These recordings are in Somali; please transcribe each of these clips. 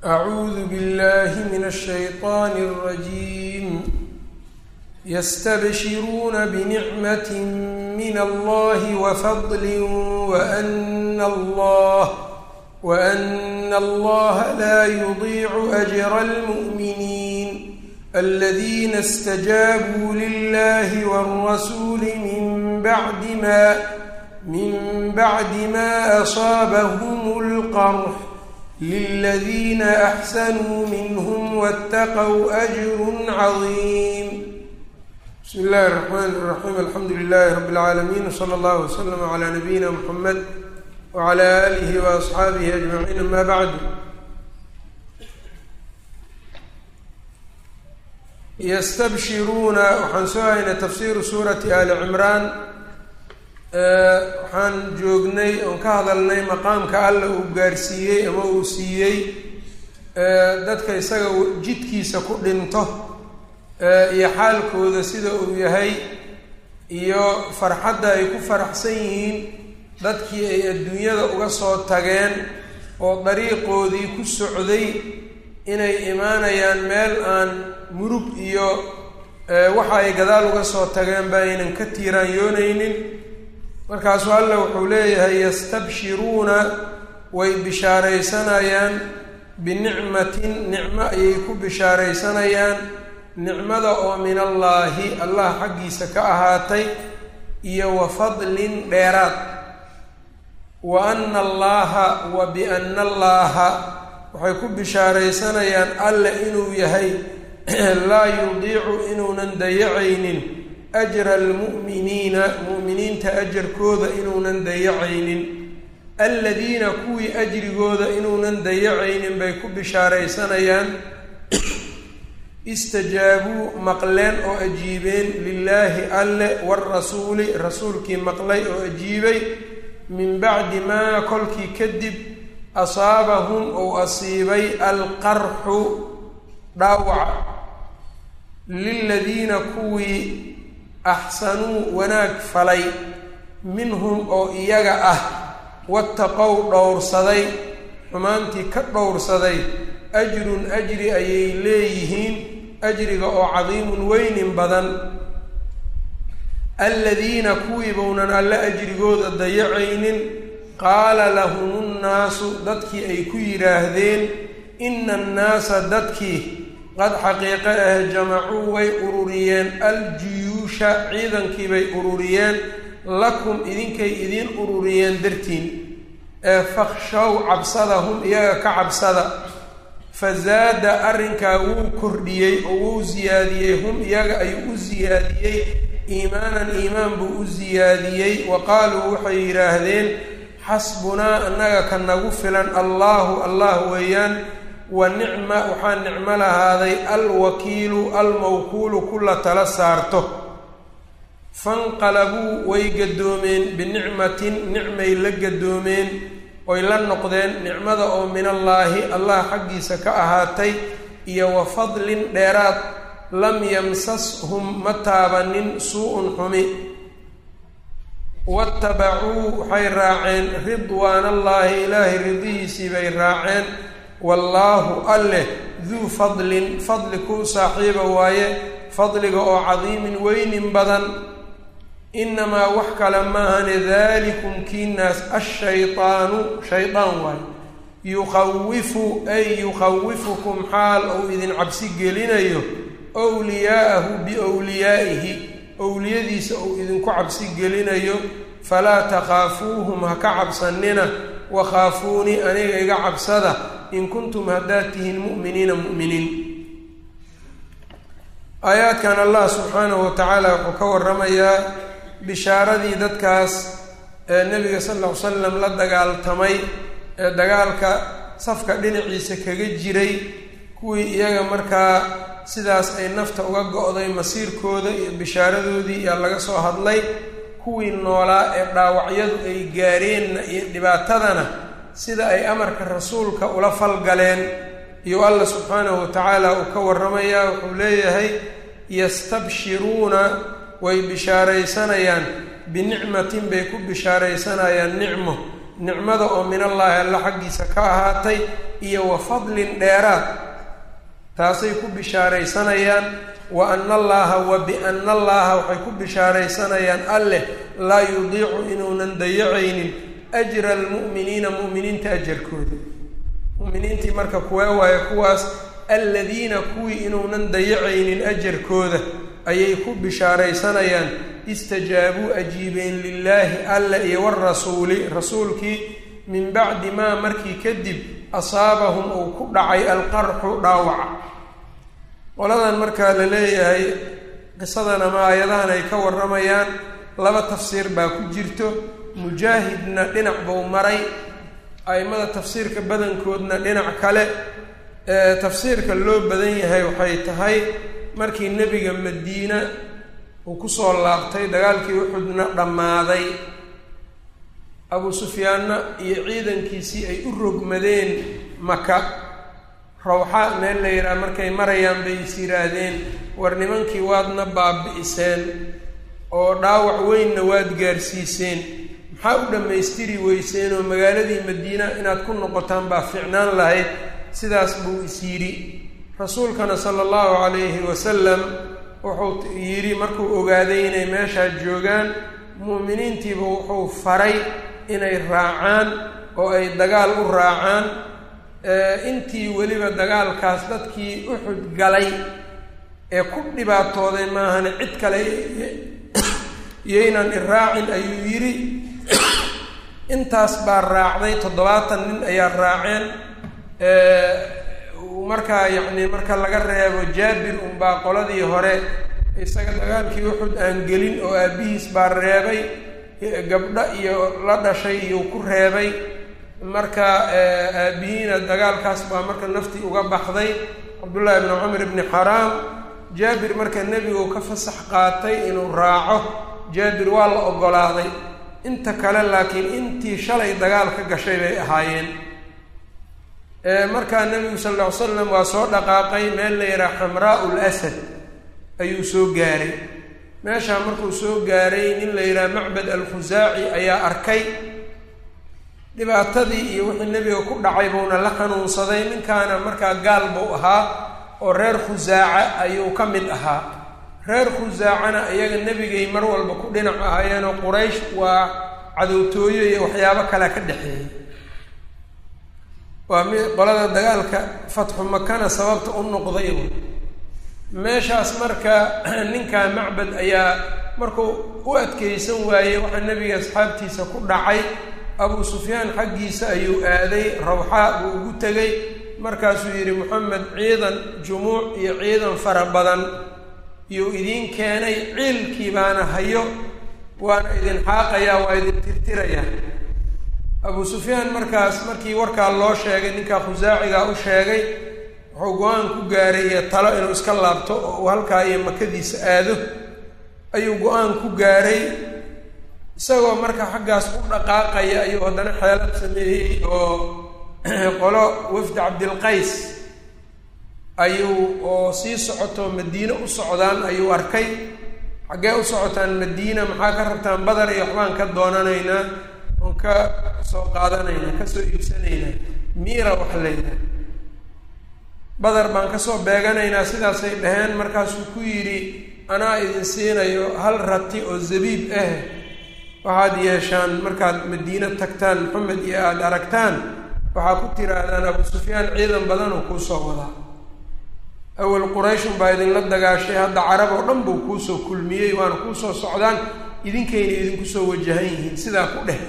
أعوذ بالله من الشيطان الرجيم يستبشرون بنعمة من الله وفضل وأن الله وأن الله لا يضيع أجر المؤمنين الذين استجابوا لله والرسول من بعد ما من بعد ما أصابهم القرح للذين أحسنوا منهم واتقوا أجر عظيم بسم الله الرحمن الرحيم الحمد لله رب العالمين وصلى الله وسلم على نبينا محمد وعلى آله وأصحaabihi أجمعين أما بعد ystabshiruuna waxaan soo haynay tafsiiru suurati ali cimraan waxaan joognay oon ka hadalnay maqaamka alla uu gaarsiiyey ama uu siiyey dadka isaga jidkiisa ku dhinto iyo xaalkooda sida uu yahay iyo farxadda ay ku faraxsan yihiin dadkii ay adduunyada uga soo tageen oo dariiqoodii ku socday inay imaanayaan meel aan murug iyo waxa ay gadaal uga soo tageen ba aynan ka tiiraanyoonaynin markaasuu alla wuxuu leeyahay yastabshiruuna way bishaaraysanayaan binicmatin nicmo ayay ku bishaaraysanayaan nicmada oo min allaahi allah xaggiisa ka ahaatay iyo wa fadlin dheeraad wa ana allaha wa biana allaaha waxay ku bishaaraysanayaan alle inuu yahay laa yudiicu inuunan dayacaynin ajra almu'miniina mu'miniinta ajarkooda inuunan dayacaynin aladiina kuwii ajrigooda inuunan dayacaynin bay ku bishaaraysanayaan istajaabuu maqleen oo ajiibeen lilaahi alle waarasuuli rasuulkii maqlay oo ajiibay min bacdi maa kolkii kadib asaabahum ou asiibay alqarxu dhaawaca liladiina kuwii axsanuu wanaag falay minhum oo iyaga ah wattaqow dhowrsaday xumaantii ka dhowrsaday ajrun ajri ayay leeyihiin ajriga oo cadiimun weynin badan aladiina kuwii bownan alle ajrigooda dayacaynin qaala lahum nnaasu dadkii ay ku yidhaahdeen ina annaasa dadkii qad xaqiiqo ah jamacuu way ururiyeen aljuyuusha ciidankii bay ururiyeen lakum idinkay idiin ururiyeen dartiin ee fakhshow cabsadahum iyaga ka cabsada fazaada arrinkaa wuu kordhiyey oo wuu siyaadiyey hum iyaga ayuu u siyaadiyey iimaanan iimaan buu u siyaadiyey wa qaaluu waxay yidhaahdeen xasbunaa annaga ka nagu filan allaahu allah weeyaan wa nicma waxaa nicmo lahaaday alwakiilu almawkuulu kula tala saarto fanqalabuu way gadoomeen binicmatin nicmay la gadoomeen oy la noqdeen nicmada oo min allaahi allah xaggiisa ka ahaatay iyo wa fadlin dheeraad lam yamsashum ma taabanin suu-un xumi watabacuu waxay raaceen ridwaan allaahi ilaahay ridihiisii bay raaceen wallaahu alleh duu fadlin fadli kuu saaxiiba waaye fadliga oo cadiimin weynin badan inamaa wax kale maahane dalikum kiinaas ashaydaanu shaydaan waaye yuqawifu ay yuqawifukum xaal ou idin cabsi gelinayo wliyaa'ahu biwliyaa'ihi owliyadiisa uu idinku cabsi gelinayo falaa takhaafuuhum ha ka cabsanina wakhaafuunii aniga iga cabsada in kuntum haddaad tihiin mu'miniina mu'miniin aayaadkan allah subxaanahu wa tacaala wuxuu ka waramayaa bishaaradii dadkaas ee nebiga sal lla ly slam la dagaaltamay ee dagaalka safka dhinaciisa kaga jiray kuwii iyaga markaa sidaas ay nafta uga go-day masiirkooda iyo bishaaradoodii iyaa laga soo hadlay kuwii noolaa ee dhaawacyadu ay gaareenna iyo dhibaatadana sida ay amarka rasuulka ula falgaleen iyo alla subxaanahu wa tacaala uu ka warramayaa wuxuu leeyahay yastabshiruuna way bishaaraysanayaan binicmatin bay ku bishaaraysanayaan nicmo nicmada oo min allaahi alla xaggiisa ka ahaatay iyo wa fadlin dheeraad taasay ku bishaaraysanayaan wa ana allaaha wa biana allaaha waxay ku bishaaraysanayaan alleh laa yudiicu inuunan dayacaynin ajra almu'miniina mu'miniinta ajarkooda mu'miniintii marka kuwee waayo kuwaas aladiina kuwii inuunan dayacaynin ajarkooda ayay ku bishaaraysanayaan istajaabuu ajiibeen lilaahi alla iyo warasuuli rasuulkii min bacdi maa markii kadib asaabahum uu ku dhacay alqarxu dhaawaca qoladan markaa la leeyahay qisadan ama aayadahan ay ka warramayaan laba tafsiir baa ku jirto mujaahidna dhinac buu maray a'immada tafsiirka badankoodna dhinac kale tafsiirka loo badan yahay waxay tahay markii nebiga madiina uu kusoo laabtay dagaalkii uxudna dhammaaday abuu sufyaanna iyo ciidankiisii ay u rogmadeen maka rawxa meel la yidhaha markay marayaan bay is yidhaahdeen war nimankii waadna baabi'iseen oo dhaawac weynna waad gaarsiiseen maxaa u dhammaystiri weyseen oo magaaladii madiina inaad ku noqotaan baa ficnaan lahayd sidaas buu is yidhi rasuulkana sala allahu calayhi wasalam wuxuu yidhi markuu ogaaday inay meeshaa joogaan mu'miniintiiba wuxuu faray inay raacaan oo ay dagaal u raacaan intii weliba dagaalkaas dadkii uxud galay ee ku dhibaatooday maahane cid kale yaynan iraacin ayuu yidhi intaas baa raacday toddobaatan nin ayaa raaceen markaa yacni marka laga reebo jaabir unbaa qoladii hore isaga dagaalkii uxud aan gelin oo aabbihiis baa reebay gabdho iyo la dhashay iyuu ku reebay marka aabihiina dagaalkaas baa marka naftii uga baxday cabdullaahi bni cumar bni xaraam jaabir marka nebigu ka fasax qaatay inuu raaco jaabir waa la oggolaaday inta kale laakiin intii shalay dagaal ka gashay bay ahaayeen markaa nebigu sal lla ly slam waa soo dhaqaaqay meel la yidhaha xamraau lasad ayuu soo gaaray meeshaa markuu soo gaaray nin la yidhaha macbad alkhusaaci ayaa arkay dhibaatadii iyo wixii nebiga ku dhacay buuna la xanuunsaday ninkaana markaa gaal buu ahaa oo reer khusaaca ayuu ka mid ahaa reer khusaacana iyaga nebigay mar walba ku dhinac ahaayeenoo quraysh waa cadowtooyo iyo waxyaabo kale ka dhexeeyay waa mi qolada dagaalka fatxu makana sababta u noqday meeshaas marka ninkaa macbad ayaa markuu u adkeysan waayey waxaa nebiga asxaabtiisa ku dhacay abuu sufyaan xaggiisa ayuu aaday rawxaa buu ugu tegay markaasuu yidhi moxamed ciidan jumuuc iyo ciidan fara badan iyuu idiin keenay ciilkii baana hayo waana idin xaaqayaa waa idin tirtirayaa abuu sufyaan markaas markii warkaa loo sheegay ninkaa khusaacigaa u sheegay wuxuu go-aan ku gaaray iyo talo inuu iska laabto oo uu halkaa iyo makadiisa aado ayuu go-aan ku gaaray isagoo marka xaggaas u dhaqaaqaya ayuu haddana xeelad sameeyey oo qolo wafdi cabdilqays ayuu oo sii socoto madiine u socdaan ayuu arkay xaggee u socotaan madiina maxaa ka rabtaan badar iyo waxbaan ka doonanaynaa oon ka soo qaadanaynaa ka soo iibsanaynaa miira wax layidhaha badar baan kasoo beeganaynaa sidaasay dhaheen markaasuu ku yidhi anaa idin siinayo hal rati oo zabiib ah waxaad yeeshaan markaad madiino tagtaan maxamed iyo aada aragtaan waxaa ku tiraahdaan abuu sufyaan ciidan badan oo kuusoo wadaa awel qurayshun baa idinla dagaashay hadda carab oo dhan buu kuusoo kulmiyey waana kuusoo socdaan idinkayna idinku soo wajahan yihiin sidaa ku dheh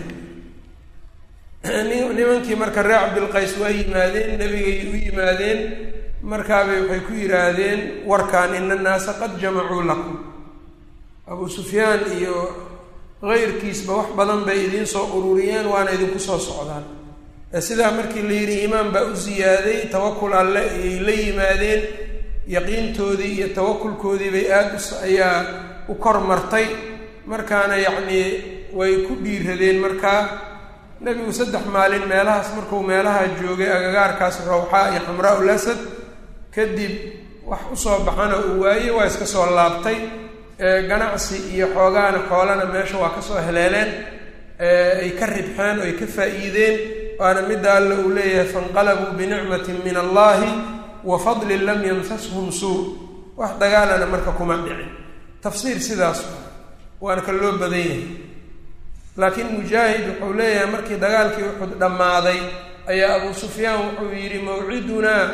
nimankii marka reer cabdilqays waa yimaadeen nebigay u yimaadeen markaabay waxay ku yidhaahdeen warkaan ina annaasa qad jamacuu lakum abuu sufyaan iyo keyrkiisba wax badan bay idiin soo ururiyeen waana idinku soo socdaan sidaa markii la yidhi iimaan baa u siyaaday tawakul alle ayay la yimaadeen yaqiintoodii iyo tawakulkoodii bay aada us ayaa u kor martay markaana yacnii way ku dhiiradeen markaa nebigu saddex maalin meelahaas markuu meelaha joogay agagaarkaas rawxaa iyo xamraa ul asad kadib wax usoo baxana uu waayey waa iska soo laabtay ganacsi iyo xoogaana xoolana meesha waa kasoo heleeleen ay ka ribxeen oo ay ka faa'iideen waana midda alla uu leeyahay fainqalabuu binicmatin min allahi wa fadlin lam yamsashum suu wax dagaalana marka kuma dhicin tafsiir sidaas waana ka loo badan yahay laakiin mujaahid wuxuu leeyahay markii dagaalkii uxud dhammaaday ayaa abu sufyaan wuxuu yidhi mawcidunaa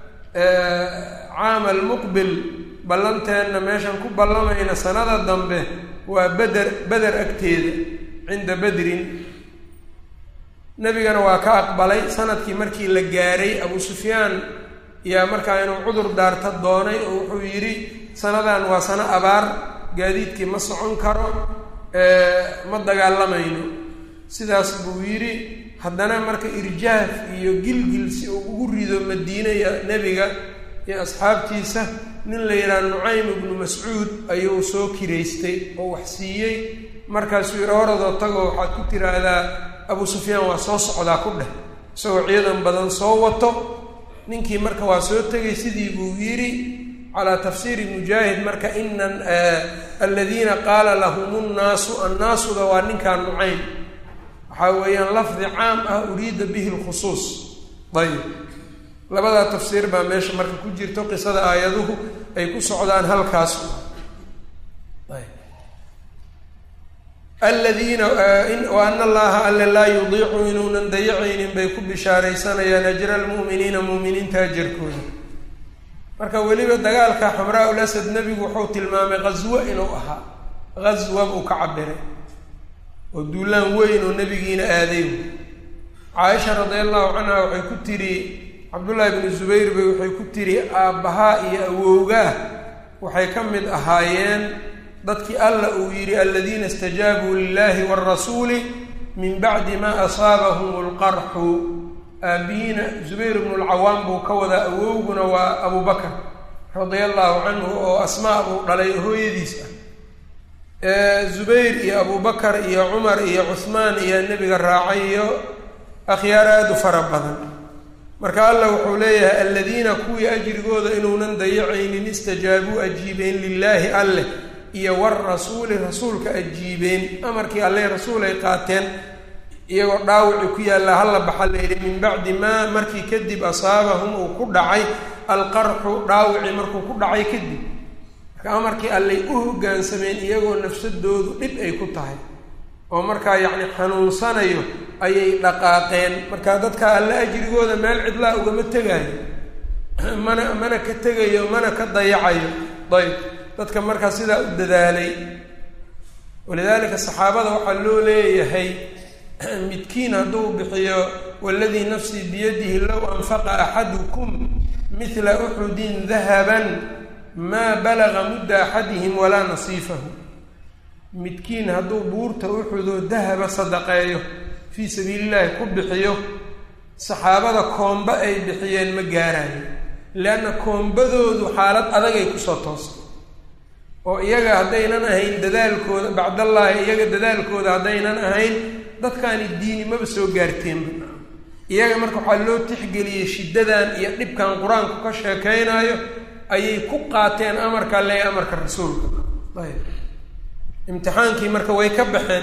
caama almuqbil ballanteenna meeshan ku ballamayna sanada dambe waa beder beder agteeda cinda bedrin nebigana waa ka aqbalay sanadkii markii la gaaray abu sufyaan yaa markaa inuu cudur daarta doonay oo wuxuu yidhi sanadan waa sano abaar gaadiidkii ma socon karo ma dagaalamayno sidaas buu yidhi haddana marka irjaaf iyo gilgil si uu ugu rido madiine iyo nebiga iyo asxaabtiisa nin la yidhaha nucaym ibnu mascuud ayuu soo kiraystay oo wax siiyey markaasuu yidhi horadoo tagoo waxaad ku tiraahdaa abu sufyaan waa soo socdaa ku dheh isagoo ciidan badan soo wato ninkii marka waa soo tegay sidii buu yidhi calaa tafsiiri mujaahid marka inan aladiina qaala lahum nnaasu annaasuda waa ninkan nucaym waxaa weeyaan lafdi caam ah uriida bihi lkhusuus ayib labadaa tafsiir baa meesha marka ku jirto qisada aayaduhu ay ku socdaan halkaas aladiina wa ana allaha alle laa yudiicu inuunan dayacaynin bay ku bishaaraysanayaan ajra almu'miniina mu'miniinta ajarkooda marka weliba dagaalka xamraa ul asad nebigu wuxuu tilmaamay ghaswo inuu ahaa ghaswa buu ka cabiray oo duulaan weyn oo nebigiina aaday caaisha radia allahu canha waxay ku tidhi cabdullaahi bnu zubayr bay waxay ku tidhi aabbahaa iyo awowgaah waxay ka mid ahaayeen dadkii alla uu yidhi aladiina istajaabuu lilahi wاrasuuli min bacdi ma asaabahum اlqarxu aabihiina zubayr bnu lcawaam buu ka wadaa awowguna waa abu bakr radia allahu canhu oo asmaa buu dhalay hooyadiis ah zubayr iyo abu bakar iyo cumar iyo cuhmaan iyo nebiga raacay iyo akhyaar aada u fara badan marka allah wuxuu leeyahay aladiina kuwii ajrigooda inuunan dayacaynin istajaabuu ajiibeen lilaahi alleh iyo warasuuli rasuulka ajiibeen amarkii alle rasuul ay qaateen iyagoo dhaawici ku yaalla halla baxa layidhi min bacdi maa markii kadib asaabahum uu ku dhacay alqarxu dhaawici markuu ku dhacay kadib marka amarkii allay u hoggaansameen iyagoo nafsadoodu dhib ay ku tahay oo markaa yacni xanuunsanayo ayay dhaqaaqeen marka dadka alle ajrigooda meel cidlaa ugama tegaayo mana mana ka tegayo mana ka dayacayo ayb dadka markaa sidaa u dadaalay walidaalika saxaabada waxaa loo leeyahay midkiin hadduu bixiyo waladii nafsii biyadihi low anfaqa axadukum mila uxudin dahaban maa balaga mudda axadihim walaa nasiifahu midkiin hadduu buurta uxudoo dahaba sadaqeeyo fii sabiilillahi ku bixiyo saxaabada koomba ay bixiyeen ma gaarayo leanna koombadoodu xaalad adagay kusoo toostay oo iyaga haddaynan ahayn dadaalkooda bacdallaahi iyaga dadaalkooda haddaynan ahayn dadkaani diini maba soo gaarteenba iyaga marka waxaa loo tixgeliyey shiddadan iyo dhibkan qur-aanku ka sheekaynayo ayay ku qaateen amarka le amarka rasuulka ayb imtixaankii marka way ka baxeen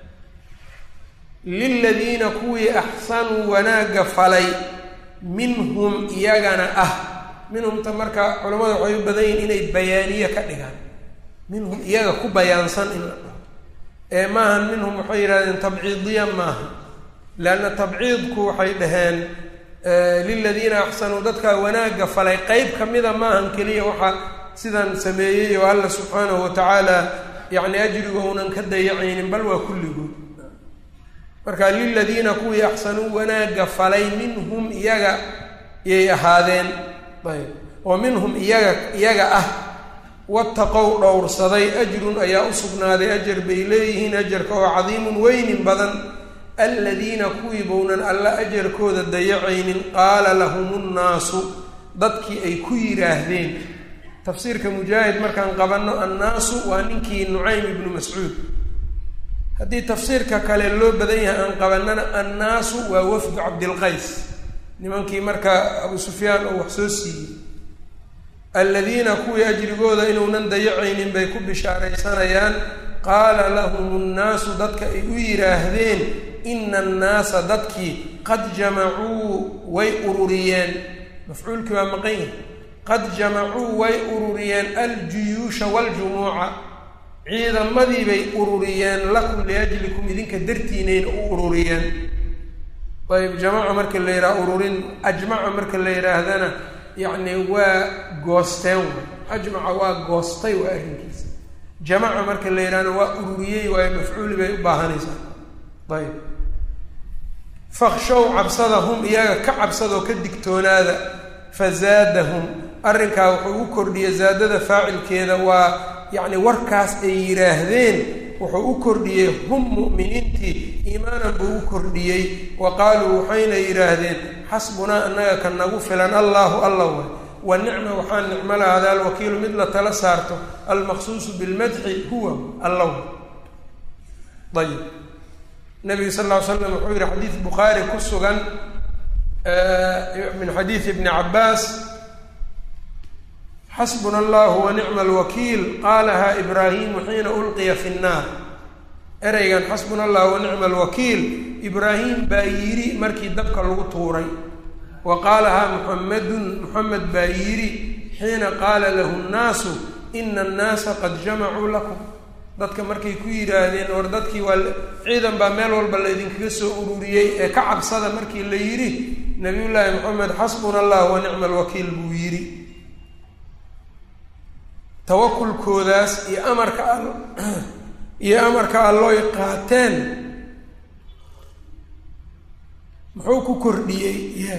liladiina kuwii axsanuu wanaagga falay minhum iyagana ah minhumta marka culamada waxay u badan yihin inay bayaaniye ka dhigaan minhum iyaga ku bayaansan in la dhaho ee maahan minhum waxay yidhahdeen tabciidiya maaha leanna tabciidku waxay dhaheen liladiina axsanuu dadkaa wanaagga falay qeyb ka mida maahan keliya waxaa sidan sameeyey oo alla subxaanahu wa tacaala yacni ajriga uunan ka dayacaynin bal waa kulligood marka liladiina kuwii axsanuu wanaagga falay minhum iyaga yay ahaadeen ayb oo minhum iyaga iyaga ah wataqow dhowrsaday ajrun ayaa u sugnaaday ajar bay leeyihiin ajarka oo cadiimun weynin badan aladiina kuwii bownan alla ajarkooda dayacaynin qaala lahum nnaasu dadkii ay ku yidhaahdeen tafsiirka mujaahid markaan qabanno annaasu waa ninkii nucaym ibnu mascuud haddii tafsiirka kale loo badan yahay aan qabannana annaasu waa wafdu cabdilqays nimankii marka abu sufyaan oo wax soo siiyey aladiina kuwii ajrigooda inuunan dayacaynin bay ku bishaaraysanayaan qaala lahum nnaasu dadka ay u yidhaahdeen ina annaasa dadkii qad jamacuu way ururiyeen mafcuulkii waa maqan yahay qad jamacuu way ururiyeen aljuyuusha waljumuuca ciidamadii bay ururiyeen lakum liajlikum idinka dartiinayna u ururiyeen ayb jamaca marka la yidhaha ururin ajmaca marka la yidhaahdana yacni waa goosteen ajmaca waa goostay waa arrinkiisa jamaca marka la yidhahna waa ururiyey waayo mafcuuli bay u baahanaysaa ayb fakshow cabsadahum iyaga ka cabsadoo ka digtoonaada fazaadahum arrinkaa wuxuu u kordhiyey zaadada faacilkeeda waa yacni warkaas ay yidhaahdeen wuxuu u kordhiyey hum mu'miniintii iimaanan buu u kordhiyey wa qaaluu waxayna yidhaahdeen xasbunaa annaga ka nagu filan allaahu alla way wa nicma waxaa nicmo lahada alwakiilu mid la tala saarto almaqsuusu bilmadxi huwa allaw ayib nabiga sal ll ly slam wuxuu yihi xadiid bukhaari ku sugan min xadiidi ibni cabbaas xasbuna allahu wa nicma alwakiil qaalaha ibraahimu xiina ulqiya fi nnaar ereygan xasbuna allahu wa nicma alwakiil ibraahim baa yidhi markii dabka lagu tuuray wa qaalahaa muxamedun muxamed baa yidhi xiina qaala lahu nnaasu ina annaasa qad jamacuu lakum dadka markay ku yidhaahdeen war dadkii waa ciidan baa meel walba laydinkaga soo ururiyey ee ka cabsada markii la yidhi nabiyullaahi maxamed xasbuna allah wa nicma alwakiil buu yidhi tawakulkoodaas iyo amarka al iyo amarka allooy qaateen muxuu ku kordhiyey ya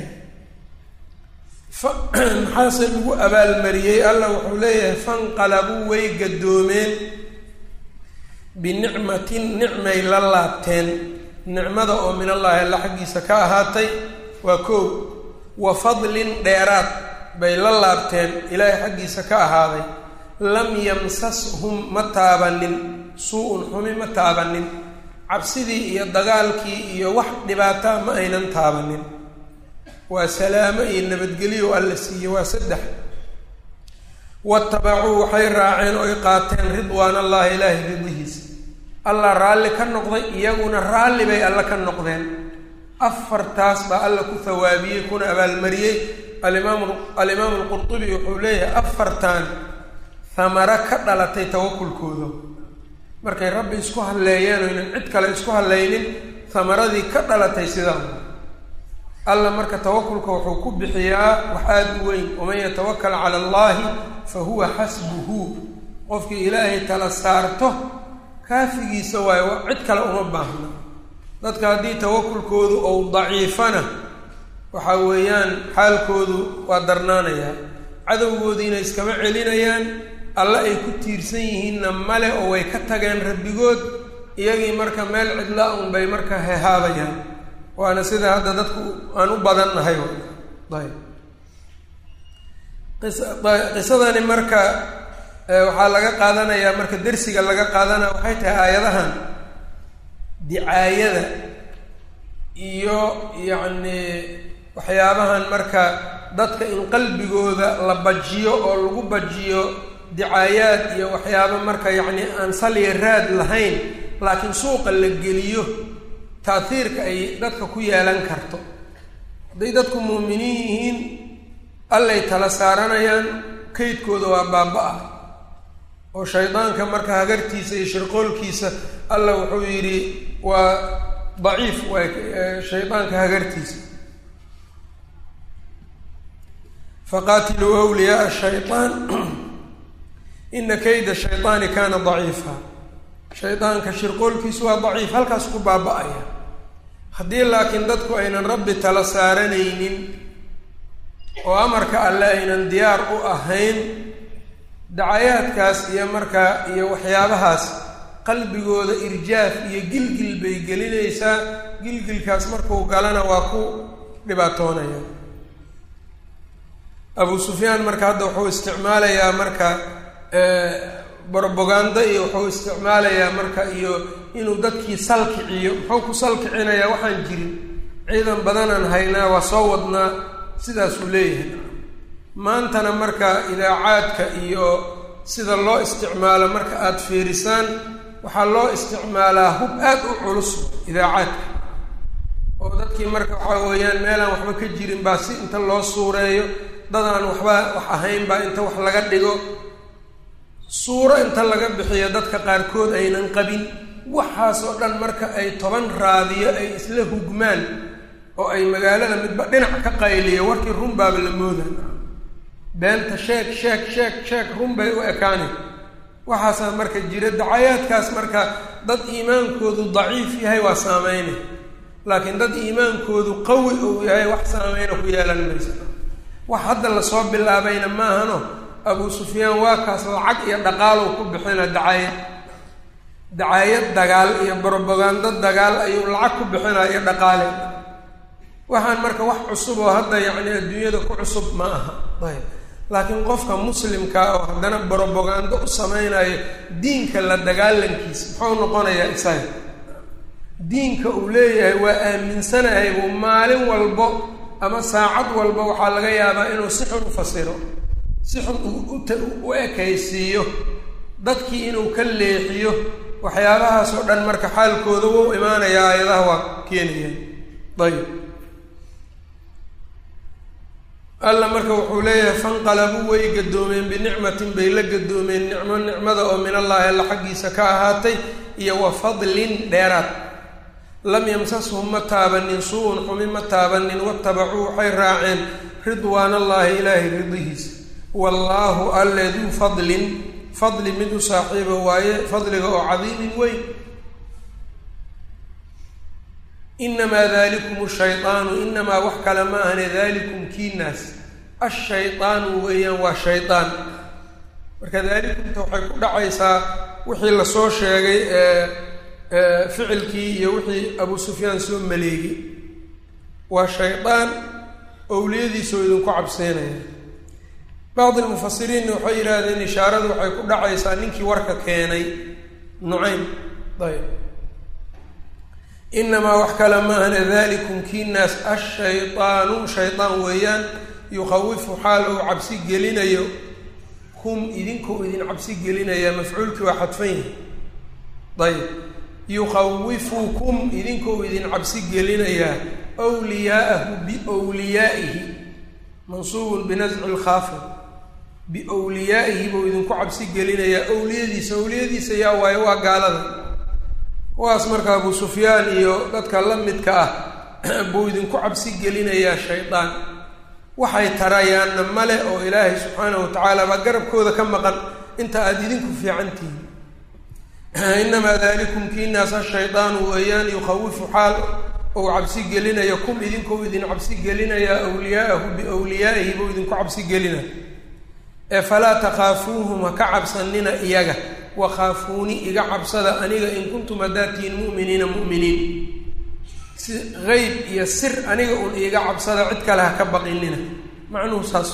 fa maxaase lagu abaalmariyey allah wuxuu leeyahay fanqalabuu way gaddoomeen binicmatin nicmay la laabteen nicmada oo min allaahi alla xaggiisa ka ahaatay waa koow wa fadlin dheeraad bay la laabteen ilaahay xaggiisa ka ahaaday lam yamsashum ma taabanin suu-un xumi ma taabanin cabsidii iyo dagaalkii iyo wax dhibaataa ma aynan taabanin waa salaamo iyo nabadgelyo alla siiye waa saddex watabacuu waxay raaceen oy qaateen ridwaan allahi ilaahay ridihiisa allah raalli ka noqday iyaguna raalli bay alla ka noqdeen afartaas baa alla ku hawaabiyey kuna abaalmariyey alimaam alimaamu alqurtubi wuxuu leeyahay afartan hamaro ka dhalatay tawakulkooda markay rabbi isku halleeyeen oynan cid kale isku hallaynin hamaradii ka dhalatay sidaa alla marka tawakulka wuxuu ku bixiyaa wax aada u weyn waman yatawakal cala allahi fa huwa xasbuhu qofkii ilaahay tala saarto kaafigiisa waayo cid kale uma baahna dadka haddii tawakulkoodu ou daciifana waxa weeyaan xaalkoodu waa darnaanayaa cadowgoodiina iskama celinayaan alle ay ku tiirsan yihiinna male oo way ka tageen rabbigood iyagii marka meel cidla un bay marka hehaabayaan waana sida hadda dadku aan u badan nahay ayb qisadani marka waxaa laga qaadanayaa marka dersiga laga qaadanaya waxay tahay aayadahan dicaayada iyo yacni waxyaabahan marka dadka in qalbigooda la bajiyo oo lagu bajiyo dicaayaad iyo waxyaabo marka yacni aan saliya raad lahayn laakiin suuqa la geliyo taathiirka ay dadka ku yeelan karto hadday dadku muuminiin yihiin allay tala saaranayaan kaydkooda waa baaba-a oo shaydaanka marka hagartiisa iyo shirqoolkiisa alla wuxuu yidhi waa daciif waa shaydaanka hagartiisa faqaatiluu wliyaaa shayaan ina kayda shayطaani kana daciifa shaydaanka shirqoolkiisu waa daciif halkaas ku baaba-aya haddii laakiin dadku aynan rabbi tala saaranaynin oo amarka alle aynan diyaar u ahayn dacayaadkaas iyo markaa iyo waxyaabahaas qalbigooda irjaaf iyo gilgil bay gelinaysaa gilgilkaas markuu galana waa ku dhibaatoonaya abu sufyaan marka hadda wuxuu isticmaalayaa marka brobaganda iyo wuxuu isticmaalayaa marka iyo inuu dadkii salkiciyo muxuu ku salkicinayaa waxaan jirin ciidan badanaan haynaa waa soo wadnaa sidaasuu leeyahay maantana marka idaacaadka iyo sida loo isticmaalo marka aada fiirisaan waxaa loo isticmaalaa hub aad u culus idaacaadka oo dadkii marka waxaa weeyaan meelaan waxba ka jirin baa si inta loo suureeyo dad aan waxba wax ahayn baa inta wax laga dhigo suuro inta laga bixiyo dadka qaarkood aynan qabin waxaasoo dhan marka ay toban raadiyo ay isla hugmaan oo ay magaalada midba dhinac ka qayliyo warkii run baaba la moodan beenta sheeg sheeg sheeg sheeg run bay u ekaani waxaasaa marka jira dacayaadkaas marka dad iimaankoodu daciif yahay waa saameynay laakiin dad iimaankoodu qawi uu yahay wax saameyna ku yeelan maysa wax hadda lasoo bilaabayna maahano abuu sufyaan waa kaas lacag iyo dhaqaalow ku bixina dacaayad dacaayad dagaal iyo brobagando dagaal ayuu lacag ku bixinaa iyo dhaqaale waxaan marka wax cusub oo hadda yacni adduunyada ku cusub ma aha ayb laakiin qofka muslimkaa oo haddana brobagando u sameynayo diinka la dagaalankiisa muxuu noqonayaa isaga diinka uu leeyahay waa aaminsanahay buu maalin walbo ama saacad walba waxaa laga yaabaa inuu si xun u fasiro si xun u ekaysiiyo dadkii inuu ka leexiyo waxyaabahaas oo dhan marka xaalkooda wou imaanayaa aayadaha waa keenayaan ayb alla marka wuxuu leeyahay fanqalabuu way gadoomeen binicmatin bay la gadoomeen nicmo nicmada oo min allaahi alla xaggiisa ka ahaatay iyo wa fadlin dheeraad lam yamsashum ma taabanin suu-un xumi ma taabanin watabacuu waxay raaceen ridwaan allaahi ilaahay ridihiisa wallaahu alle duu fadlin fadli mid u saaxiiba waaye fadliga oo cadiimin weyn inamaa dalikum shaydaanu inamaa wax kale ma ahane dalikum kiinaas ashaydaanu weeyaan waa shaydaan marka dalikumta waxay ku dhacaysaa wixii lasoo sheegay ee ficilkii iyo wixii abu sufyaan soo maleegay waa shaydaan owliyadiisoo idinku cabseynaya bacdi lmufasiriinna waxay yidhaahdeen ishaaradu waxay ku dhacaysaa ninkii warka keenay nucaym ayb inamaa wax kale ma ahna dalikum kiinaas ashaydaanu shaydaan weeyaan yukhawifu xaal uu cabsi gelinayo kum idinkuu idin cabsi gelinaya mafcuulkii waa xadfan yahay ayb yukhawifukum idinkuu idin cabsi gelinayaa wliyaa'ahu biwliyaa'ihi mansuubun binasci lkhaafid biwliyaa'ihi buu idinku cabsi gelinayaa owliyadiisa owliyadiisa yaa waayo waa gaalada kuwaas marka abu sufyaan iyo dadka la midka ah buu idinku cabsi gelinayaa shaydaan waxay tarayaanna male oo ilaahay subxaanahu watacaala baa garabkooda ka maqan inta aada idinku fiican tihiin inamaa dalikum kiinaas ashaydaanu weeyaan yukhawifu xaal ou cabsi gelinayo kum idinkuu idin cabsi gelinayaa wliyaa'ahu biwliyaa'ihi buu idinku cabsi gelina ee falaa takhaafuuhum ha ka cabsanina iyaga wakhaafuuni iga cabsada aniga in kuntum haddaad tihiin mu'miniina mu'miniin si qeyb iyo sir aniga un iiga cabsada cid kale ha ka baqinina macnuhu saas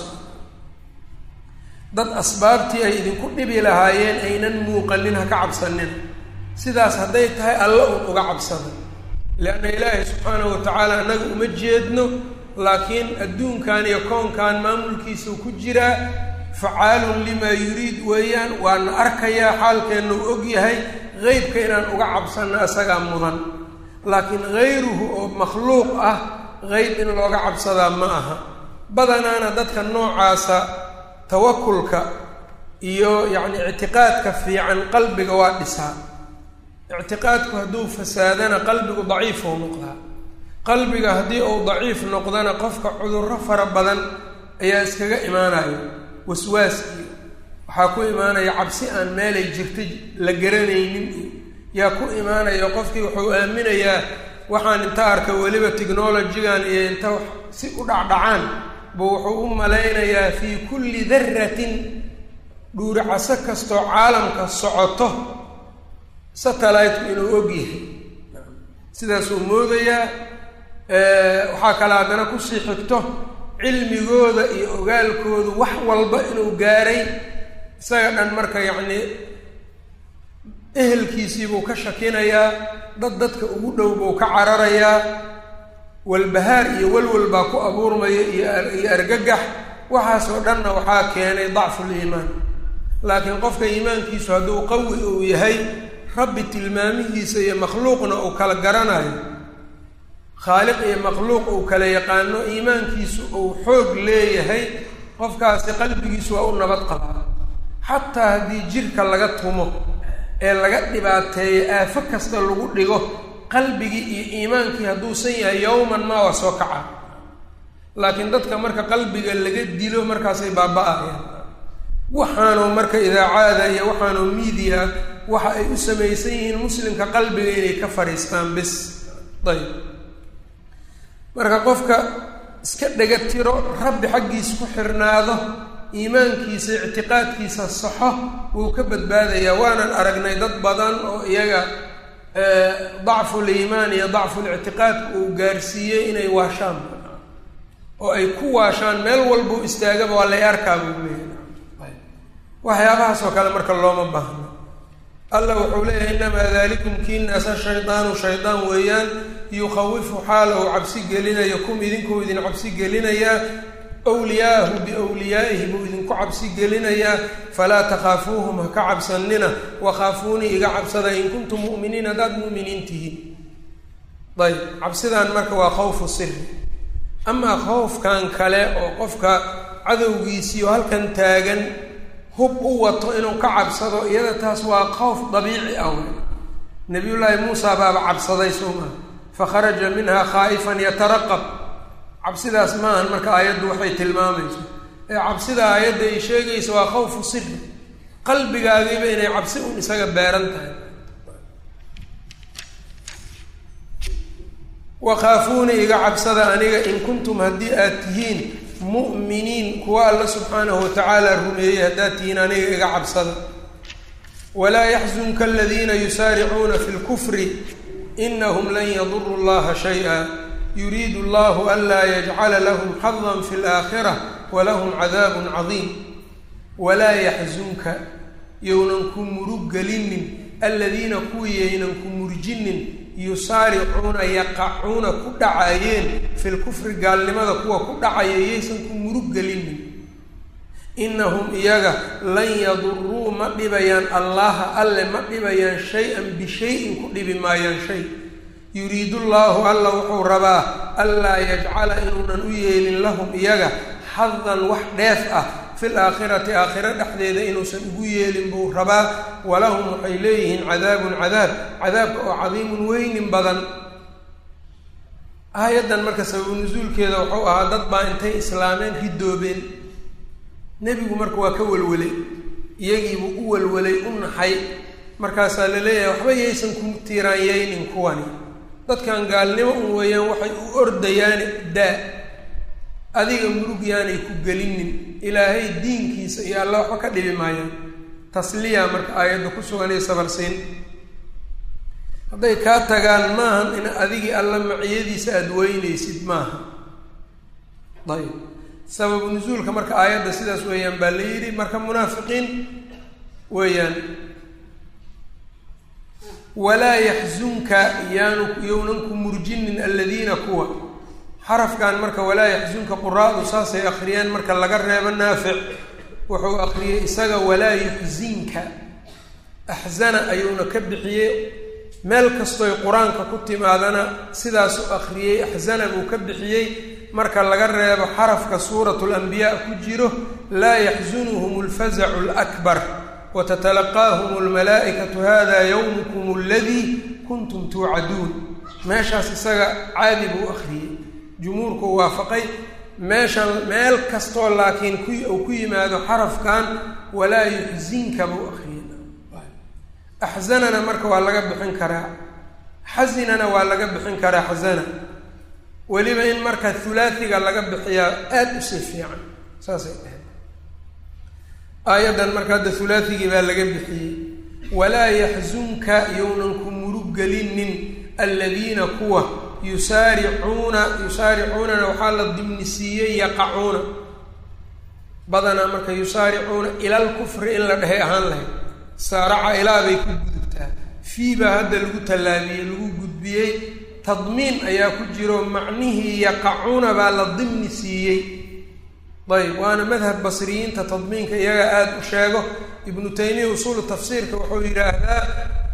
dad asbaabtii ay idinku dhibi lahaayeen aynan muuqanin ha ka cabsanina sidaas hadday tahay alla un uga cabsada leanna ilaahay subxaanahu watacaala annaga uma jeedno laakiin adduunkan iyo koonkan maamulkiisau ku jiraa facaalun limaa yuriid weeyaan waana arkayaa xaalkeenna u og yahay qeybka inaan uga cabsanno isagaa mudan laakiin hayruhu oo makhluuq ah qeyb in looga cabsadaa ma aha badanaana dadka noocaasa tawakulka iyo yacni ictiqaadka fiican qalbiga waa dhisaa ictiqaadku hadduu fasaadana qalbigu daciifou noqdaa qalbiga haddii uu daciif noqdana qofka cudurro fara badan ayaa iskaga imaanayo waswaas iyo waxaa ku imaanaya cabsi aan meelay jirta la garanaynin iyo yaa ku imaanaya qofkii wuxuu aaminayaa waxaan inta arka weliba technolojigan iyo inta si u dhacdhacaan buu wuxuu u malaynayaa fii kulli daratin dhuuricaso kastoo caalamka socoto satellite-ku inuu og yahay sidaasuu moodayaa waxaa kale haddana kusii xigto cilmigooda iyo ogaalkoodu wax walba inuu gaaray isaga dhan marka yacni ehelkiisiibuu ka shakinayaa dad dadka ugu dhow buu ka cararayaa walbahaar iyo walwal baa ku abuurmaya iyo argagax waxaasoo dhanna waxaa keenay dacful iimaan laakiin qofka iimaankiisu hadduu qawi uu yahay rabbi tilmaamihiisa iyo makhluuqna uu kala garanayo khaaliq iyo makhluuq uu kala yaqaano iimaankiisu uu xoog leeyahay qofkaasi qalbigiisu waa u nabad qabaa xataa haddii jirka laga tumo ee laga dhibaateeyo aafo kasta lagu dhigo qalbigii iyo iimaankii hadduusan yahay yowman maa waa soo kaca laakiin dadka marka qalbiga laga dilo markaasay baaba-ayaan waxaanoo marka idaacaada iyo waxaanoo miidiya waxa ay u samaysan yihiin muslimka qalbiga inay ka fadhiistaan bis ayb marka qofka iska dhega tiro rabbi xaggiisa ku xirnaado iimaankiisa ictiqaadkiisa saxo wuu ka badbaadayaa waanan aragnay dad badan oo iyaga dacful iimaan iyo dacful ictiqaadka uu gaarsiiyey inay waashaan oo ay ku waashaan meel walbuu istaagaba waa lay arkaa buu leeyahay waxyaabahaas oo kale marka looma baahno alla wuxuu leeyahay inamaa dalikum kiinaasa shaydaanu shaydaan weeyaan yukhawifu xaala uu cabsi gelinayo kum idinkuu idin cabsi gelinayaa wliyaahu biwliyaa'ihi buu idinku cabsi gelinayaa falaa takhaafuuhum ha ka cabsanina wakhaafuunii iga cabsada in kuntum mu'miniin haddaad mu'miniin tihiin ayb cabsidaan marka waa khawfu siri amaa khowfkan kale oo qofka cadowgiisiioo halkan taagan hub u wato inuu ka cabsado iyada taas waa khowf dabiici ah wey nabiyullaahi muusa baaba cabsaday soo maa fakharaja minha khaa'ifan yataraqab cabsidaas maahan marka aayaddu waxay tilmaamayso ee cabsida aayadda ay sheegaysa waa khawfu siri qalbigaagiiba inay cabsi un isaga beeran tahay wakhaafuuni iga cabsada aniga in kuntum haddii aad tihiin mu'miniin kuwa alla subxaanahu watacaala rumeeyey haddaad tihiin aniga iga cabsada walaa yaxzunka aladiina yusaaricuuna fi lkufri inahum lan yaduru llaha shay-a yuriidu allahu anlaa yajcala lahum xadan fi laakhira walahum cadaabun cadiim walaa yaxzunka yownan ku murug gelinin aladiina kuwii yaynan ku murjinin yusaaricuuna yaqacuuna ku dhacaayeen fi lkufri gaalnimada kuwa ku dhacaya yaysan ku murug gelinin inahum iyaga lan yaduruu ma dhibayaan allaha alle ma dhibayaan shay-an bishay-in ku dhibi maayaan shay yuriidu llaahu alla wuxuu rabaa anlaa yajcala inuunan u yeelin lahum iyaga xadan wax dheef ah fil aakhirati aakhiro dhexdeeda inuusan ugu yeelin buu rabaa walahum waxay leeyihiin cadaabun cadaab cadaabka oo cadiimun weynin badan aayaddan marka sababu nusuulkeeda wuxuu ahaa dad baa intay islaameen ridoobeen nebigu marka waa ka welwelay iyagiibuu u welwelay u naxay markaasaa la leeyahay waxba yaysan ku tiiraanyeynin kuwani dadkan gaalnimo un weeyaan waxay u ordayaani daa adiga murug yaanay ku gelinin ilaahay diinkiisa iyo alla waxba ka dhibi maayaan tasliya marka aayadda ku suganay sabarsiin hadday kaa tagaan maahan in adigii alla maciyadiisa aada weynaysid maaha ayb sababu nusuulka marka aayadda sidaas weeyaan baa la yidhi marka munaafiqiin weeyaan walaa yaxzunka yaanu yownan ku murjinin aladiina kuwa xarafkan marka walaa yaxzunka quraadu saasay akriyeen marka laga reebo naafic wuxuu akriyey isaga walaa yuxzinka axzana ayuuna ka bixiyey meel kastoy qur-aanka ku timaadana sidaasuu akriyey axzana buu ka bixiyey marka laga reebo xarafka suuratu lanbiyaa ku jiro laa yaxzunuhum alfazacu lakbar wtatalaqaahum almalaa'ikatu hada yowmukum aladii kuntum tuucaduun meeshaas isaga caadi buu akhriyey jumhuurku waafaqay meeshan meel kastoo laakiin ku uu ku yimaado xarafkan walaa yuxzinka buu akhriyey axzanana marka waa laga bixin karaa xasinana waa laga bixin karaa xasana weliba in marka hulaasiga laga bixiyaa aada u sii fiican saasay dhahay aayaddan marka hadda hulaasigii baa laga bixiyey walaa yaxzunka yownan ku murug gelinin aladiina kuwa yusaaricuuna yusaaricuunana waxaa la dimnisiiyey yaqacuuna badanaa marka yusaaricuuna ilal kufri in la dhehay ahaan lahayd saaraca ilaa bay ku gudubtaa fii baa hadda lagu tallaabiyey lagu gudbiyey tadmiin ayaa ku jiro macnihii yaqacuuna baa la dimni siiyey ayb waana madhab basriyiinta tadmiinka iyaga aada u sheego ibnu taymiya usuulu tafsiirka wuxuu yidhaahdaa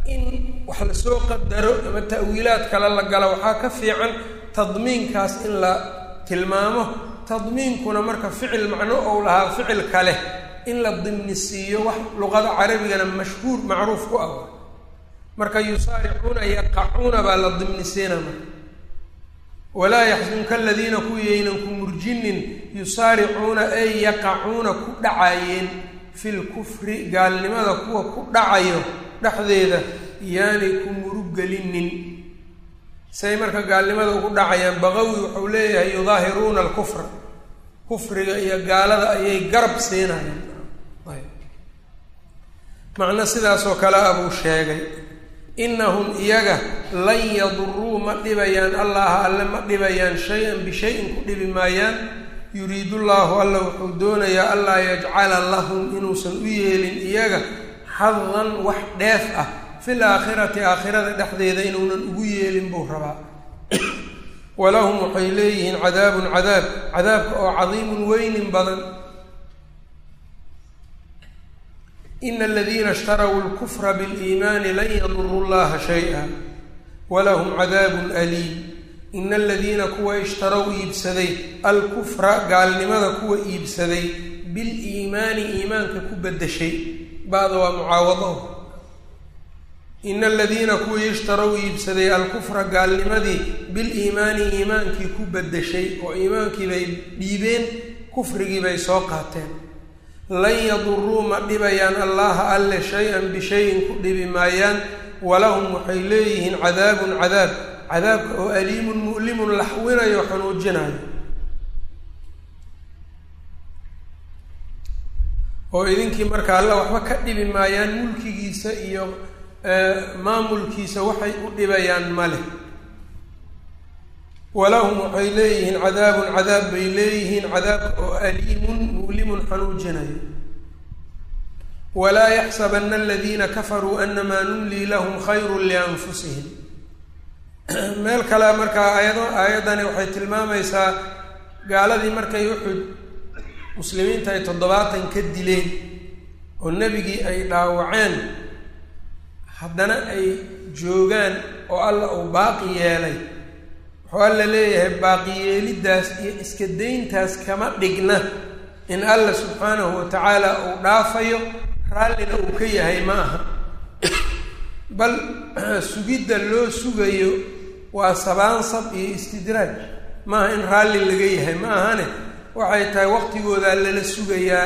in wax lasoo qadaro ama ta'wiilaad kale la galo waxaa ka fiican tadmiinkaas in la tilmaamo tadmiinkuna marka ficil macno ou lahaa ficil kale in la dimnisiiyo wax luqada carabigana mashhuur macruuf ku ah marka yusaaricuuna yaqacuuna baa la dimnisiina marka walaa yaxsunka aladiina kuwiyaynan ku murjinin yusaaricuuna ay yaqacuuna ku dhacaayeen fi lkufri gaalnimada kuwa ku dhacayo dhexdeeda yaanay ku muruggelinin say marka gaalnimada ugu dhacayaan baqawi wuxuu leeyahay yudaahiruuna alkufra kufriga iyo gaalada ayay garab siinayaan macno sidaasoo kale a buu sheegay innahum iyaga lan yaduruu ma dhibayaan allaha alle ma dhibayaan shay-an bishayin ku dhibi maayaan yuriidu llaahu alla wuxuu doonayaa allaa yajcala lahum inuusan u yeelin iyaga xadan wax dheef ah fil aakhirati aakhirada dhexdeeda inuunan ugu yeelin buu rabaa walahum waxay leeyihiin cadaabun cadaab cadaabka oo cadiimun weynin badan ina aladiina ishtarow lkufra biliimaani lan yaduruu llaha shay-a walahum cadaabun aliim ina aladiina kuwa ishtarow iibsaday alkufra gaalnimada kuwa iibsaday biliimaani iimaanka ku bedeshay ba'da waa mucaawado ina aladiina kuwii ishtarow iibsaday alkufra gaalnimadii biliimaani iimaankii ku bedeshay oo iimaankii bay dhiibeen kufrigii bay soo qaateen lan yaduruu ma dhibayaan allaha alle shay-an bishayin ku dhibi maayaan walahum waxay leeyihiin cadaabun cadaab cadaabka oo aliimun mu'limun laxwinayo xanuujinayo oo idinkii marka alla waxba ka dhibi maayaan mulkigiisa iyo maamulkiisa waxay u dhibayaan male walahum waxay leeyihiin cadaabun cadaab bay leeyihiin cadaabka oo aliimun mu'limun xanuujinayo walaa yaxsabana aladiina kafaruu anamaa numlii lahum khayru lianfusihim meel kale markaa aayado aayaddani waxay tilmaamaysaa gaaladii markay uxud muslimiinta ay toddobaatan ka dileen oo nebigii ay dhaawaceen haddana ay joogaan oo alla uu baaqi yeelay wuxuu alla leeyahay baaqi yeeliddaas iyo iska dayntaas kama dhigna in alla subxaanahu wa tacaala uu dhaafayo raallina uu ka yahay ma aha bal sugidda loo sugayo waa sabaansab iyo istidraaj maaha in raalli laga yahay ma ahane waxay tahay waqtigoodaa lala sugayaa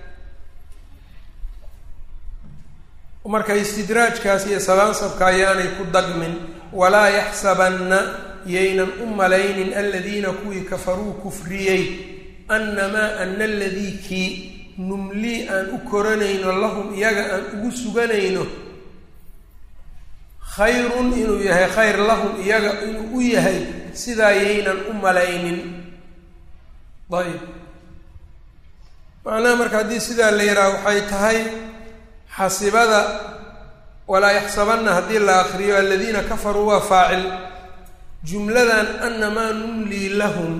marka istidraajkaas iyo sabaansabka ayaanay ku dagmin walaa yaxsabanna yaynan u malaynin aladiina kuwii kafaruu kufriyey annamaa ana aladii kii numlii aan u koranayno lahum iyaga aan ugu suganayno khayrun inuu yahay khayr lahum iyaga inuu u yahay sidaa yaynan u malaynin ayb macnaha marka haddii sidaa la yidhaha waxay tahay xasibada walaa yaxsabanna haddii la akriyo aladiina kafaruu waa faacil jumladan anamaa numlii lahum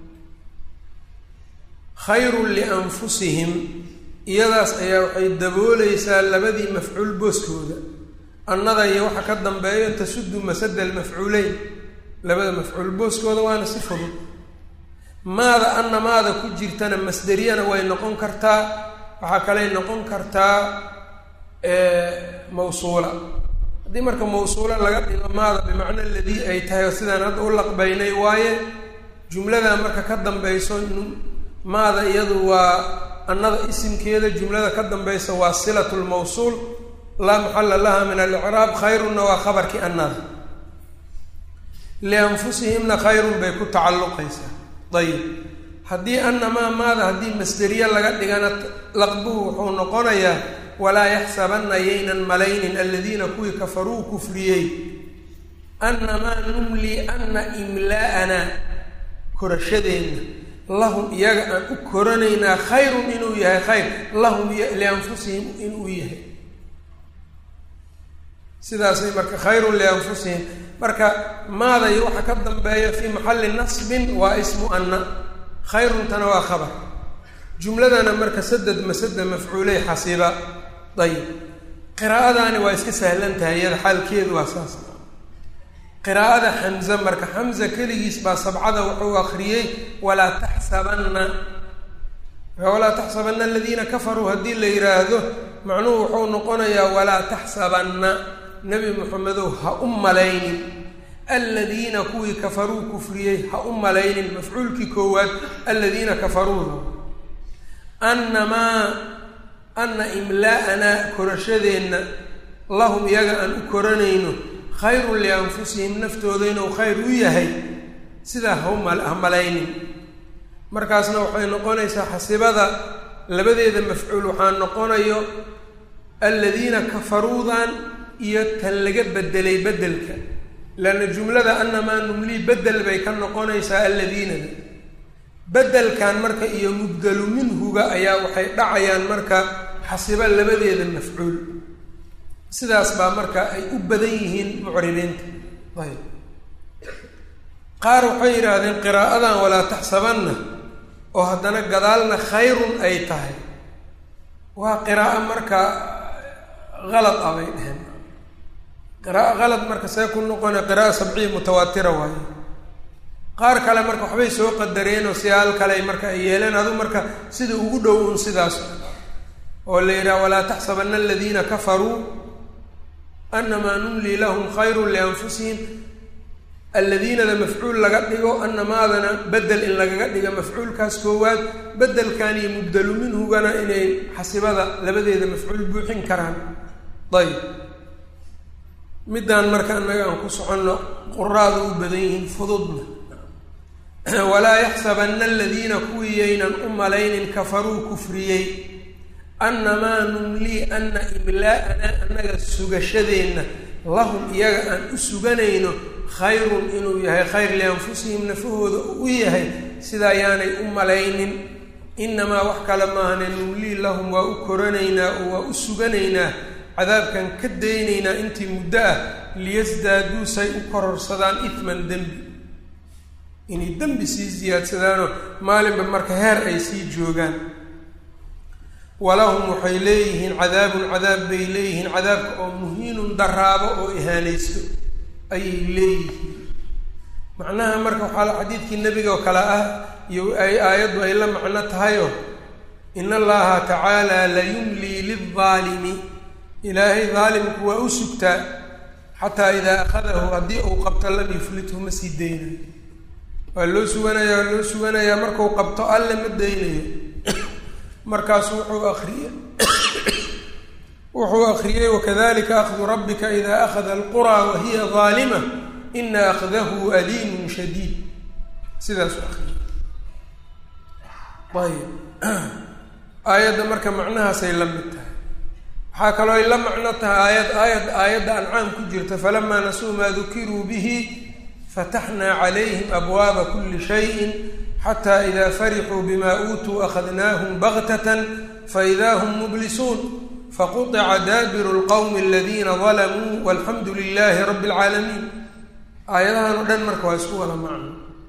khayrun lianfusihim iyadaas ayaa waxay dabooleysaa labadii mafcuul booskooda annada iyo waxa ka dambeeyo tasudu masada almafcuuleyn labada mafcuul booskooda waana si fudud maada anna maada ku jirtana masderiyana way noqon kartaa waxaa kaley noqon kartaa mawsuula haddii marka mawsuula laga dhigo maada bimacna aladii ay tahay oo sidaan hadda u laqbaynay waaye jumlada marka ka dambayso maada iyadu waa annada isimkeeda jumlada ka dambaysa waa silatu lmawsuul laa maxala laha min alicraab khayrunna waa khabarkii annada lianfusihimna khayrun bay ku tacalluqaysaa ayib haddii annamaa maada haddii masderiye laga dhigana laqbuhu wuxuu noqonayaa walaa yaxsabanna yaynan malaynin aladiina kuwii kafaruu kufriyey annamaa numlii anna imlaa'ana korashadeenna lahum iyaga aan u koranaynaa khayrun inuu yahay khayr lahum lianfusihim inuu yahay sidaasay marka khayrun lianfusihim marka maada iyo waxa ka dambeeya fii maxalli nasbin waa ismu anna khayruntana waa khabar jumladana marka sadad masada mafcuuley xasiba ayib qiraa'adaani waa iska sahlan tahay iyada xaalkeedu waa saas qiraa'ada xamze marka xamza keligiis baa sabcada wuxuu akriyey walaa taxsabanna walaa taxsabanna aladiina kafaruu haddii la yidhaahdo macnuhu wuxuu noqonayaa walaa taxsabanna nebi moxamedow ha u malaynin aladiina kuwii kafaruu kufriyey ha u malaynin mafcuulkii koowaad aladiina kafaruuda annamaa anna imlaa'anaa korashadeenna lahum iyaga aan u koranayno khayrun lianfusihim naftooda inuu khayr u yahay sidaa ha malaynin markaasna waxay noqonaysaa xasibada labadeeda mafcuul waxaa noqonayo aladiina kafaruudan iyo tan laga bedelay bedelka leanna jumlada annamaa numlii bedel bay ka noqonaysaa alladiinada bedelkan marka iyo mubdelu minhuga ayaa waxay dhacayaan marka xasibo labadeeda mafcuul sidaas baa marka ay u badan yihiin mucribiinta ayb qaar waxay yidhaahdeen qiraa'adan walaa taxsabanna oo haddana gadaalna khayrun ay tahay waa qiraa'o marka halad ah bay dheheen qiraa'o halad marka see ku noqona qira'a sabciya mutawaatira waayo qaar kale marka waxbay soo qadareen oo siyaal kale marka ay yeeleen adu marka sida ugu dhow un sidaas oo la yidhaha walaa taxsabanna aladiina kafaruu anamaa numlii lahum khayrun lianfusihim alladiinada mafcuul laga dhigo anamaadana bedel in lagaga dhigo mafcuulkaas koowaad bedelkan iyo mubdelu minhugana inay xasibada labadeeda mafcuul buuxin karaan ayb middaan marka annaga aan ku soconno quraada u badan yihiin fududna walaa yaxsabanna aladiina kuwii yaynan u malaynin kafaruu kufriyey annamaa numlii ana imlaa'ana annaga sugashadeenna lahum iyaga aan u suganayno khayrun inuu yahay khayr lianfusihim nafahooda uu u yahay sidaa yaanay u malaynin inamaa wax kale maahane numlii lahum waa u koranaynaa oo waa u suganaynaa cadaabkan ka daynaynaa intii muddo ah liyasdaaduu say u kororsadaan ifman dembi inay dembi sii siyaadsadaanoo maalinba marka heer ay sii joogaan walahum waxay leeyihiin cadaabun cadaab bay leeyihiin cadaabka oo muhiinun daraabo oo ihaanaysto ayay leeyihiin macnaha marka waxaa xadiidkii nebiga oo kale ah iyo ay aayaddu ay la macno tahayoo in allaha tacaala layumlii lildaalimi ilaahay daalimku waa u sugtaa xataa idaa akhadahu haddii uu qabto lam yuflithu ma sii daynayo waa loo suganayaa waa loo suganayaa markuu qabto alle ma daynayo markaasu wuxuu akriye wuxuu akriyey wakadalika akhdu rabbika ida akhada alquraa wahiya daalima ina akhdahu aliimun shadiid sidaasuu akriyey ayb aayadda marka macnahaasay la mid tahay waxaa kaloo ay la macno tahay aayad aayad aayadda ancaam ku jirta falamaa nasuu maa dukiruu bihi fataxnaa calayhim abwaaba kuli shayin xata ida farixuu bima uutuu akhadnaahum baktatan faida hum mublisuun faquطica daabiru lqowmi aladiina dalamuu walxamdu lilahi rabi اlcaalamiin aayadahan oo dhan marka waa isku wada macno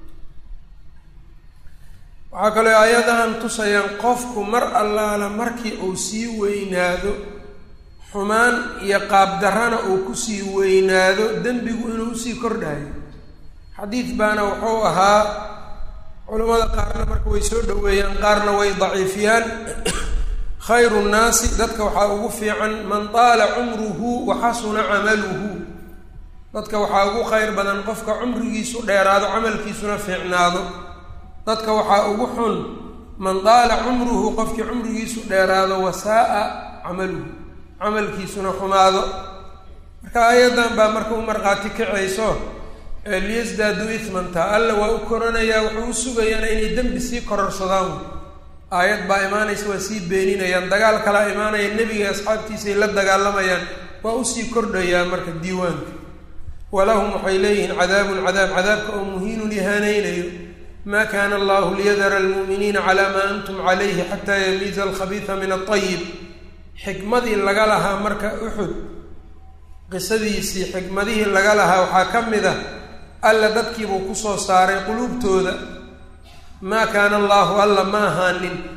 waxaa kaloo aayadahan tusayaan qofku mar allaala markii uu sii weynaado xumaan iyo qaabdarrana uu kusii weynaado dembigu inuu usii kordhayo xadiid baana wuxuu ahaa culamada qaarna marka way soo dhoweeyaan qaarna way daciifiyaan khayru nnaasi dadka waxaa ugu fiican man taala cumruhu wa xasuna camaluhu dadka waxaa ugu khayr badan qofka cumrigiisu dheeraado camalkiisuna fiicnaado dadka waxaa ugu xun man daala cumruhu qofkii cumrigiisu dheeraado wasaaa camaluhu camalkiisuna xumaado marka aayaddan baa marka u markhaati kacayso liyasdaadu ismanta alla waa u koranayaa wuxuu u sugayaana inay dembi sii kororsadaan aayad baa imaanaysa waa sii beeninayaan dagaal kalaa imaanaya nebiga asxaabtiisay la dagaalamayaan waa usii kordhayaa marka diiwaanka walahum waxay leeyihiin cadaabun cadaab cadaabka oo muhiinun ihaanaynayo ma kana allahu liyadara almu'miniina calaa maa antum calayhi xataa yamiiza alkhabiisa min alطayib xikmadii laga lahaa marka uxud qisadiisii xikmadihii laga lahaa waxaa ka mid ah alla dadkiibuu kusoo saaray quluubtooda maa kaana allaahu alla ma ahaanin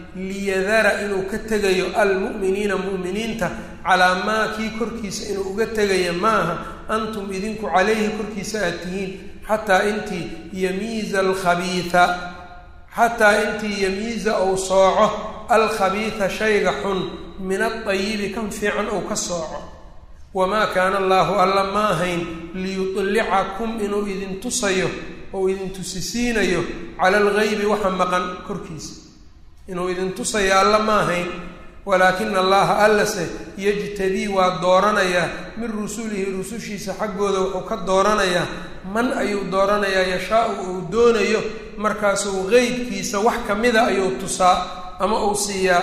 liyadara inuu ka tegayo almu'miniina mu'miniinta calaa maa kii korkiisa inuu uga tegaya maaha antum idinku calayhi korkiisa aad tihiin xataa intii yamiiza alkhabiida xataa intii yamiiza ou sooco alkhabiida shayga xun min adayibi kan fiican ou ka sooco wamaa kaana allaahu alla ma ahayn liyudlicakum inuu idin tusayo ou idin tusisiinayo cala algaybi waxa maqan korkiisa inuu idin tusayo alla ma ahayn walaakina allaha allase yajtadii waa dooranayaa min rusulihi rusushiisa xaggooda wuxuu ka dooranayaa man ayuu dooranayaa yashaau uu doonayo markaasuu qeybkiisa wax ka mida ayuu tusaa ama uu siiyaa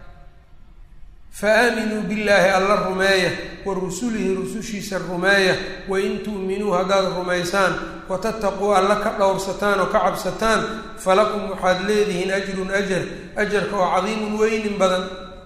fa aaminuu billaahi alla rumeeya wa rusulihi rusushiisa rumeeya wain tu'minuu haddaad rumaysaan watattaquu alla ka dhowrsataan oo ka cabsataan falakum waxaad leedihiin ajrun ajar ajarka oo cadiimun weynin badan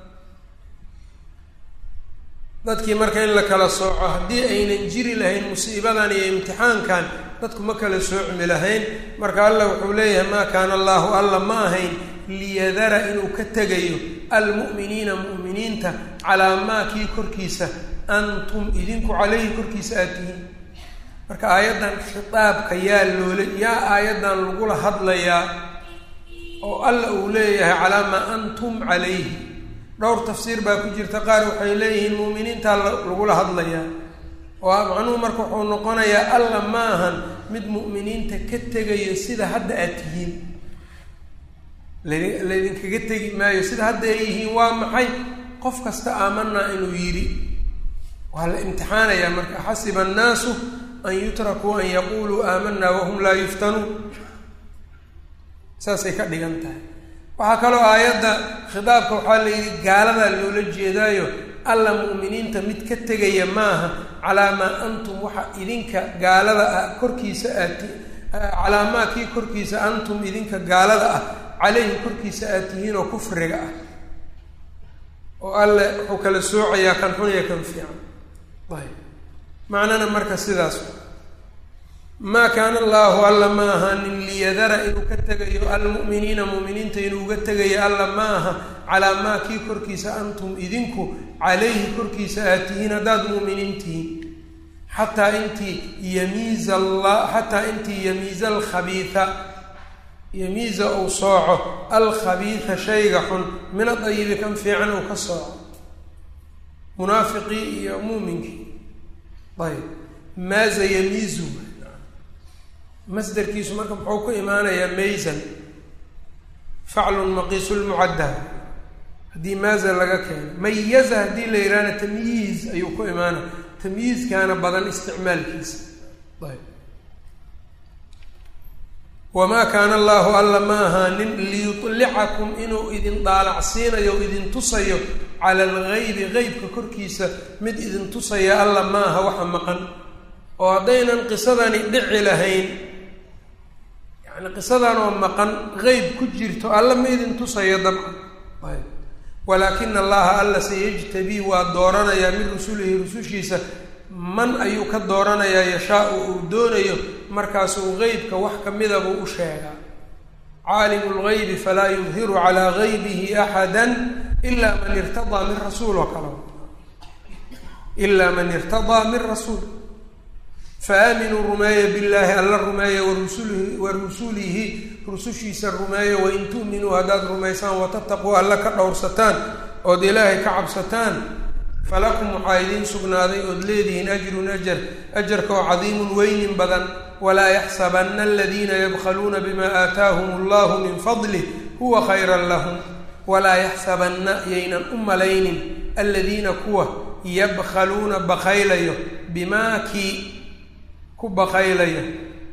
dadkii marka in la kala sooco haddii aynan jiri lahayn musiibadan iyo imtixaankan dadku ma kala soocmi lahayn marka allah wuxuu leeyahay maa kaana allaahu alla ma ahayn liyadara inuu ka tegayo almu'miniina mu'miniinta calaa maa kii korkiisa antum idinku caleyhi korkiisa aad tihiin marka aayaddan khitaabka yaa loola yaa aayaddan lagula hadlayaa oo alla uu leeyahay calaa maa antum calayhi dhowr tafsiir baa ku jirta qaar waxay leeyihiin mu'miniintaa lagula hadlayaa oo macnuhu marka wuxuu noqonayaa alla ma ahan mid mu'miniinta ka tegayo sida hadda aad tihiin laydinkaga tegi maayo sida hadda ay yihiin waa maxay qof kasta aamanaa inuu yidhi waa la imtixaanayaa marka xasiba annaasu an yutrakuu an yaquuluu aamanaa wahum laa yuftanuun saasay ka dhigan tahay waxaa kaloo aayadda khitaabka waxaa la yidhi gaaladaa loola jeedaayo alla mu'miniinta mid ka tegaya maaha calaa maa antum waxa idinka gaalada ah korkiisa aad calaa maa kii korkiisa antum idinka gaalada ah caleyhi korkiisa aad tihiin oo kufriga ah oo alle wuxuu kala soocayaa kan xun iyo kan fiican ayb macnana marka sidaas maa kaana allaahu alla ma ahaanin liyadara inuu ka tegayo almu'miniina mu'miniinta inuu uga tegayo alla ma aha calaa maa kii korkiisa antum idinku calayhi korkiisa aad tihiin haddaad mu'miniin tihiin xataa intii yamiiza alla xataa intii yamiiza alkhabiida yamiiza uu sooco alkhabiida shayga xun min adayibi kan fiican uu ka sooco munaafiqii iyo muuminkii ayb maaza yamiizu masderkiisu marka muxuu ku imaanayaa maysan faclun maqiisu lmucadda haddii maaza laga keeno mayaza haddii la yidhahna tamyiiz ayuu ku imaanaya tamyiizkaana badan isticmaalkiisa ayb wamaa kaana allaahu alla ma ahaanin liyudlicakum inuu idin daalacsiinayo o idin tusayo cala algaybi qeybka korkiisa mid idin tusaya alla ma aha waxa maqan oo haddaynan qisadani dhici lahayn yacni qisadan oo maqan qeyb ku jirto alla ma idin tusayo dabcan ayb walaakina allaha alla sayajtabii waa dooranayaa min rusulihi rusushiisa man ayuu ka dooranayaa yashaau uu doonayo markaasuu qeybka wax ka mida buu u sheegaa caalimu lgaybi falaa yudhiru calaa gaybihi axada ilaa man irtadaa min rasuul oo kale ilaa man irtadaa min rasuul faaaminuu rumeeya billaahi alla rumeeya warusulihi wa rusulihi rusushiisa rumeeya wain tu'minuu haddaad rumaysaan watataquu alla ka dhowrsataan ood ilaahay ka cabsataan falakum waxaa idiin sugnaaday ood leedihiin ajrun ajar ajarka oo cadiimun weynin badan walaa yaxsabanna aladiina yabkhaluuna bima aataahum allahu min fadlih huwa khayran lahum walaa yaxsabanna yaynan u malaynin aladiina kuwa yabkhaluuna bakaylayo bimaa kii ku bakaylayo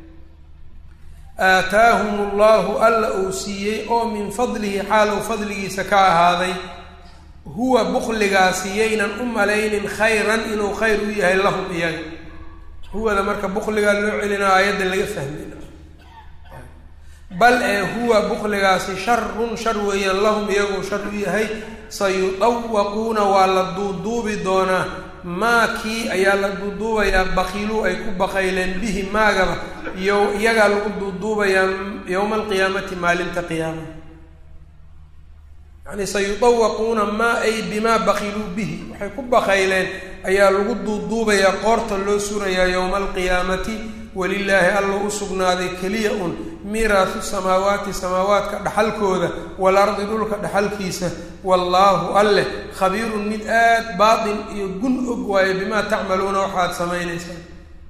aataahum allahu alla uu siiyey oo min fadlihi xaal uu fadligiisa ka ahaaday huwa bukligaasi yaynan u malaynin khayran inuu khayr u yahay lahum iyaga huwada marka bukligaa loo celinaa aayadda laga fahmay bal ee huwa bukligaasi sharun shar weeyaan lahum iyaguu shar u yahay sayudawaquuna waa la duuduubi doonaa maa kii ayaa la duuduubayaa bakiiluu ay ku bakayleen bihi maagaba iyo iyagaa lagu duuduubayaa yowma alqiyaamati maalinta qiyaama yani sayudawaquuna maa ay bimaa bakiluu bihi waxay ku bakayleen ayaa lagu duuduubayaa qoorta loo surayaa yowma alqiyaamati walilaahi alla u sugnaaday keliya un miiraasu samaawaati samaawaadka dhaxalkooda walardi dhulka dhaxalkiisa wallaahu alleh khabiirun mid aad baatin iyo gun og waayo bimaa tacmaluuna waxaad samaynaysaan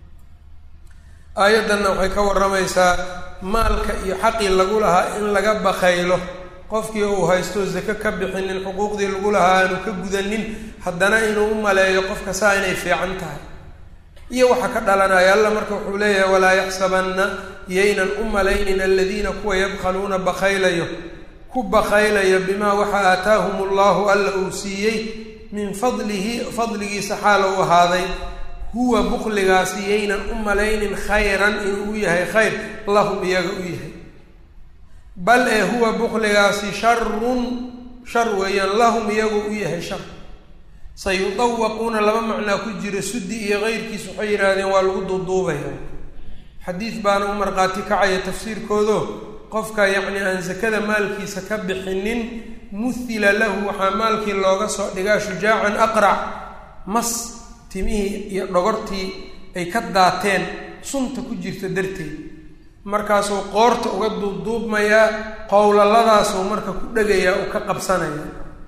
aayaddanna waxay ka warramaysaa maalka iyo xaqii lagu lahaa in laga bakaylo qofkii uu haysto zake ka bixinin xuquuqdii lagu lahaa aanu ka gudanin haddana inuu u maleeyo qofka saa inay fiican tahay iyo waxa ka dhalanaya alla marka wuxuu leeyahay walaa yaxsabanna yaynan u malaynin aladiina kuwa yabkhaluuna bakaylayo ku bakaylayo bimaa waxa aataahum allahu alla uu siiyey min fadlihi fadligiisa xaal uu ahaaday huwa bukligaasi yaynan u malaynin khayran inuu u yahay khayr lahum iyaga u yahay bal ee huwa bukligaasi sharun shar weeyaan lahum iyagu u yahay shar sayudawaquuna laba macnaa ku jira sudi iyo keyrkiis waxay yidhaahdeen waa lagu duuduubaya xadiid baana u markhaati kacaya tafsiirkoodo qofka yacni aan sakada maalkiisa ka bixinin muhila lahu waxaa maalkii looga soo dhigaa shujaacan aqrac mas timihii iyo dhogortii ay ka daateen sunta ku jirta darteed markaasuu qoorta uga duubduubmayaa qowlaladaasuu marka ku dhegayaa uu ka qabsanaya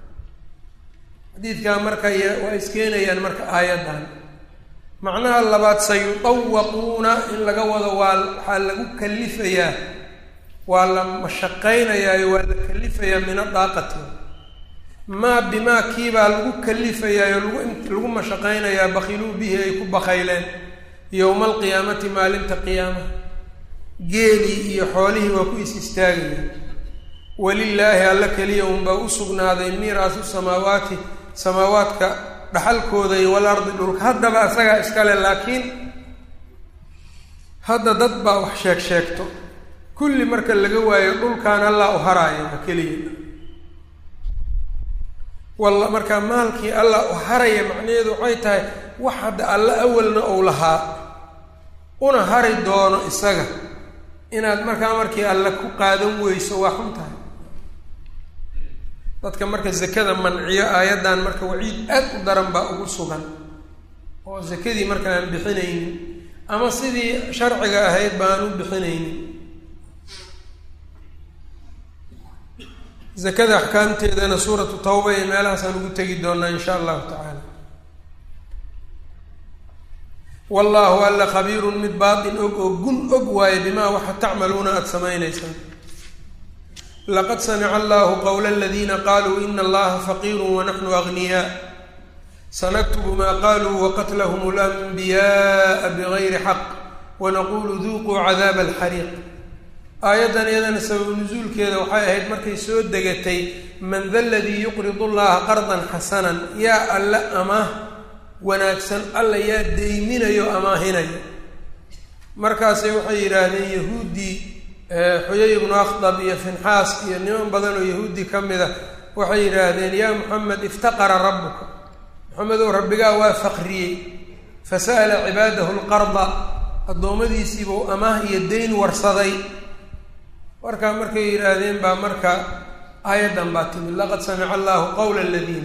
xadiidkaa marka waa iskeenayaan marka aayaddan macnaha labaad sayudawaquuna in laga wado waa waxaa lagu kalifayaa waa la mashaqaynayaayo waa la kalifayaa min adaaqati maa bimaa kiibaa lagu kalifayaayo lagu lagu mashaqaynayaa bakiluu bihi ay ku bakayleen yowma alqiyaamati maalinta qiyaama geelii iyo xoolihii waa ku is istaagaya walilaahi alla keliya unbaa u sugnaaday miiraasu samaawaati samaawaadka dhaxalkooda iyo walardi dhulka haddaba asagaa iskale laakiin hadda dad baa wax sheeg sheegto kulli marka laga waayo dhulkaan allaa u haraaya keliya walla markaa maalkii allah u haraya macnaheedu waxay tahay wax hadda alla awalna ou lahaa una hari doono isaga inaad markaa markii alle ku qaadan weyso waa xun tahay dadka marka zakada manciyo aayaddan marka waciid aad u daran baa ugu sugan oo zakadii marka aan bixinaynin ama sidii sharciga ahayd ba aan u bixinaynin zakada axkaamteedana suuratu tawba iyo meelahaasaan ugu tegi doonaa insha allahu tacaala wallaahu alla khabiirun mid baatin og oo gun og waaye bimaa waxa tacmaluuna aada samaynaysaan laqad samica allahu qowla aladiina qaluu ina allaha faqiiru wanaxnu agniyaa sanaktubu maa qaluu waqatlahum alanbiyaءa bigayri xaq wanaqulu duuquu cadaaba alxariiq aayaddan iyadana sababu nusuulkeeda waxay ahayd markay soo degatay man da ladii yuqridu llaha qardan xasanan yaa alle amaah wanaagsan alla yaa deyminayo amaahinayo markaasay waxay yidhaahdeen yahuuddii xuyay ibnu akhdab iyo finxaas iyo niman badan oo yahuudi ka mid a waxay yidhaahdeen yaa muxamed iftaqara rabbuka maxamedow rabbigaa waa faqriyey fasa'ala cibaadahu lqarda addoommadiisiibuu amaah iyo deyn warsaday warkaa markay yidhaahdeen baa marka aayaddan baa timid laqad samica allahu qowla aladiina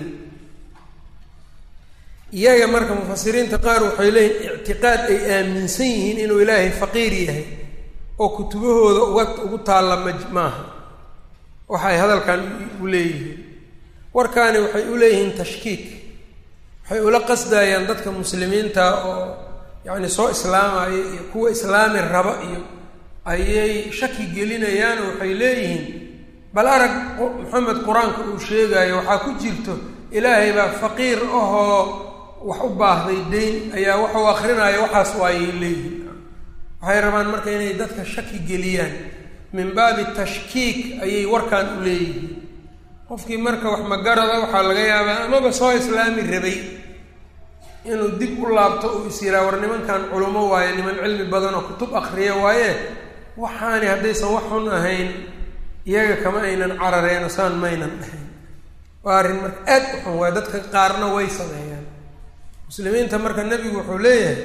iyaga marka mufasiriinta qaar waxay leeyihin ictiqaad ay aaminsan yihiin inuu ilaahay faqiir yahay oo kutubahooda uga ugu taalla ma maaha waxay hadalkan u leeyihiin warkaani waxay u leeyihiin tashkiik waxay ula qasdayaan dadka muslimiinta oo yacni soo islaamaya iyo kuwa islaami raba iyo ayay shaki gelinayaan oo waxay leeyihiin bal arag maxamed qur-aanka uu sheegayo waxaa ku jirto ilaahay baa faqiir ahoo wax u baahday deyn ayaa waxuu akrinaayo waxaas waayay leeyihiin waxay rabaan marka inay dadka shaki geliyaan min baabi tashkiik ayay warkan u leeyihiin qofkii marka wax magarada waxaa laga yaabaa amaba soo islaami rabay inuu dib u laabto uu is yiraa war nimankan culummo waaye niman cilmi badan oo kutub akriya waaye waxaani haddaysan wax xun ahayn iyaga kama aynan carareeno saan maynan dhahayn waa arrin marka aad u xun waay dadka qaarna way sameeyaan muslimiinta marka nebigu wuxuu leeyahay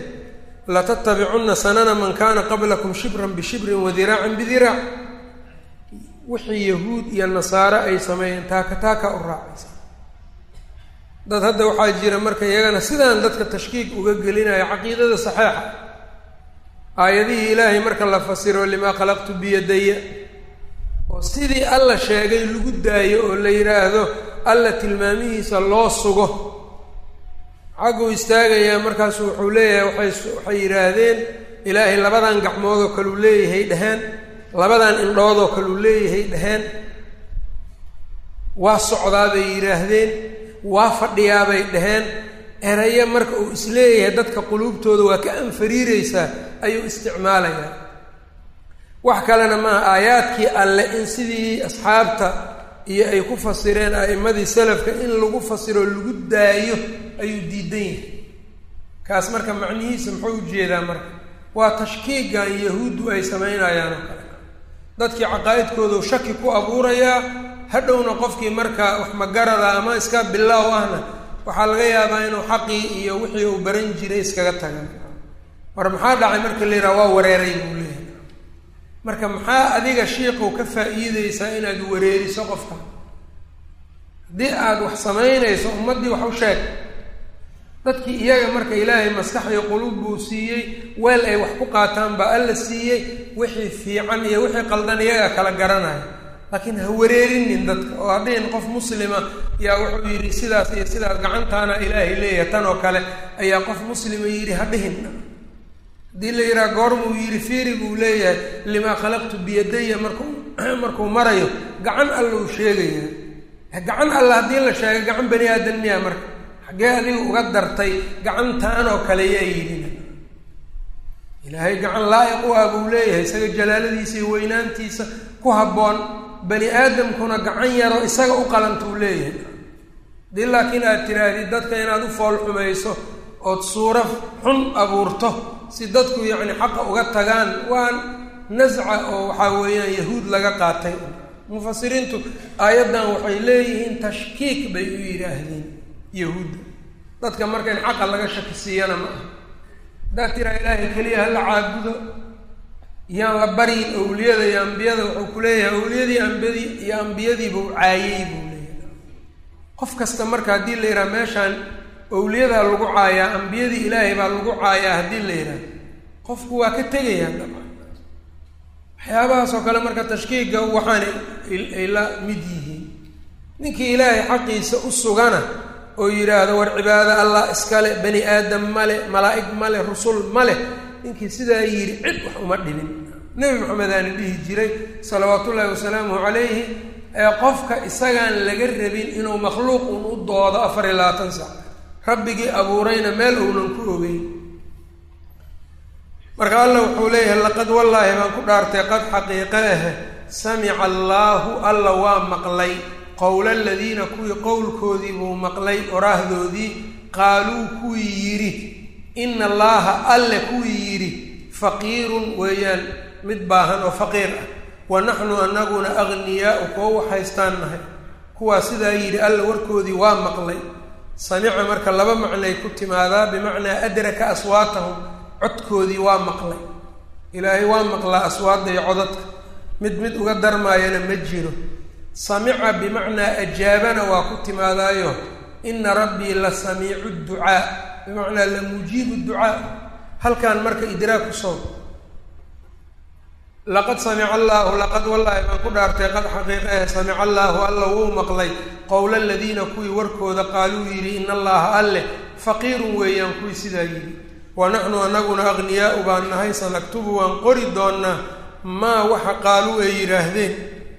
latattabicunna sanana man kana qablakum shibran bishibrin wadiraacan bidiraac wixii yahuud iyo nasaare ay sameeyeen taaka taaka u raacaysa dad hadda waxaa jira marka iyagana sidaan dadka tashkiik uga gelinayo caqiidada saxeixa aayadihii ilaahay marka la fasiro limaa khalaqtu biyadaya oo sidii alla sheegay lagu daayo oo la yidhaahdo alla tilmaamihiisa loo sugo xagguu istaagayaa markaasu wuxuu leeyahay waxay waxay yidhaahdeen ilaahay labadan gacmoodoo kaleu leeyahay dheheen labadan indhoodoo kaleu leeyahay dheheen waa socdaa bay yidhaahdeen waa fadhiyaabay dheheen erayo marka uu isleeyahay dadka quluubtooda waa ka anfariireysaa ayuu isticmaalayaa wax kalena maaha aayaadkii alle in sidii asxaabta iyo ay ku fasireen a'immadii salafka in lagu fasiroo lagu daayo ayuu diidan yahay kaas marka macnihiisa muxuu ujeedaa marka waa tashkiigan yahuuddu ay samaynayaan oo kale dadkii caqaa'idkoodu shaki ku abuurayaa hadhowna qofkii marka wax magarada ama iska bilaaw ahna waxaa laga yaabaa inuu xaqii iyo wixii uu baran jiray iskaga tagan war maxaa dhacay marka la yidhaha waa wareeray buu leeyahay marka maxaa adiga shiiqow ka faa'iideysaa inaad wareeriso qofka haddii aada wax samaynayso ummaddii wax u sheeg dadkii iyaga marka ilaahay maskax iyo quluub buu siiyey weel ay wax ku qaataan baa alla siiyey wixii fiican iyo wixii qaldan iyaga kala garanaya laakiin ha wareerinin dadka oo hadhihin qof muslima yaa wuxuu yidhi sidaas iyo sidaas gacantaana ilaahay leeyahay tan oo kale ayaa qof muslima yidhi ha dhihin haddii la yidhaha goormuu yidhi fiiri buu leeyahay limaa khalaqtu biyadaya markuu markuu marayo gacan alla uu sheegaya gacan alla haddii la sheegay gacan bani aadan miyaa marka xaggee adiga uga dartay gacantaan oo kale yaa yidhina ilaahay gacan laa'iq u ah buu leeyahay isaga jalaaladiisa iyo weynaantiisa ku habboon bani aadamkuna gacan yaroo isaga u qalanta uu leeyahay haddii laakiin aad tidhaahdid dadka inaad u fool xumayso ood suuro xun abuurto si dadku yacni xaqa uga tagaan waa nasca oo waxaa weeyaan yahuud laga qaatay mufasiriintu aayaddan waxay leeyihiin tashkiik bay u yidhaahdeen yahuudda dadka marka in xaqa laga shaki siiyana ma aha haddaad tiraa ilaahay keliya hala caabudo yaan la baryin awliyada iyo ambiyada wuxuu ku leeyahay awliyadii ambiyadii iyo ambiyadiibuu caayey buu leeyahay qof kasta marka haddii la yidhaha meeshaan awliyadaa lagu caayaa ambiyadii ilaahay baa lagu caayaa haddii la yidhaha qofku waa ka tegayaa dabcan waxyaabahaas oo kale marka tashkiiga waxaana ay la mid yihiin ninkii ilaahay xaqiisa u sugana oo yidhaahdo war cibaado allah iskale bani aadam male malaa'ig male rusul male ninkii sidaa yidhi cid wax uma dhibin nebi maxamedaani dhihi jiray salawaatu ullaahi wasalaamuhu calayhi ee qofka isagaan laga rabin inuu makhluuq un u doodo afar iyo labaatan sac rabbigii abuurayna meel uunan ku ogeyn marka allah wuxuu leeyahay laqad wallaahi baan ku dhaartay qad xaqiiqe ah samica allaahu alla waa maqlay qowla aladiina kuwii qowlkoodii buu maqlay oraahdoodii qaaluu kuwii yidhi ina allaaha alle kuwii yidhi faqiirun weeyaan mid baahan oo faqiir ah wa naxnu anaguna agniyaau kuwo waxhaystaan nahay kuwaa sidaa yidhi alla warkoodii waa maqlay samica marka laba macnay ku timaadaa bimacnaa adraka aswaatahum codkoodii waa maqlay ilaahay waa maqlaa aswaadda iyo codadka mid mid uga darmaayana ma jiro samica bimacnaa ajaabana waa ku timaadaayo ina rabbii la samiicu ducaa bimacnaa la mujiibu ducaa halkan marka idraag ku soo laqad samica allaahu laqad wallaahi baan ku dhaartay qad xaqiiqahe samica allaahu alla wuu maqlay qowla aladiina kuwii warkooda qaaluu yidhi ina allaha alleh faqiirun weeyaan kuwii sidaa yidhi wa naxnu anaguna agniyaau baan nahay sanaktubu waan qori doonnaa maa waxa qaaluu ay yidhaahdeen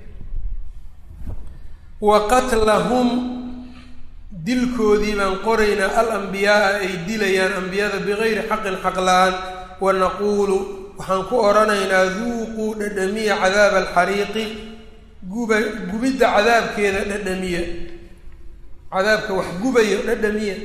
wa qatlahum dilkoodii baan qoraynaa al ambiyaaa ay dilayaan ambiyada bigayri xaqin xaq la-aan wa naquulu waxaan ku odhanaynaa duuquu dhadhamiya cadaaba alxariiqi guba gubidda cadaabkeeda dhadhamiya cadaabka wax gubayo dhadhamiya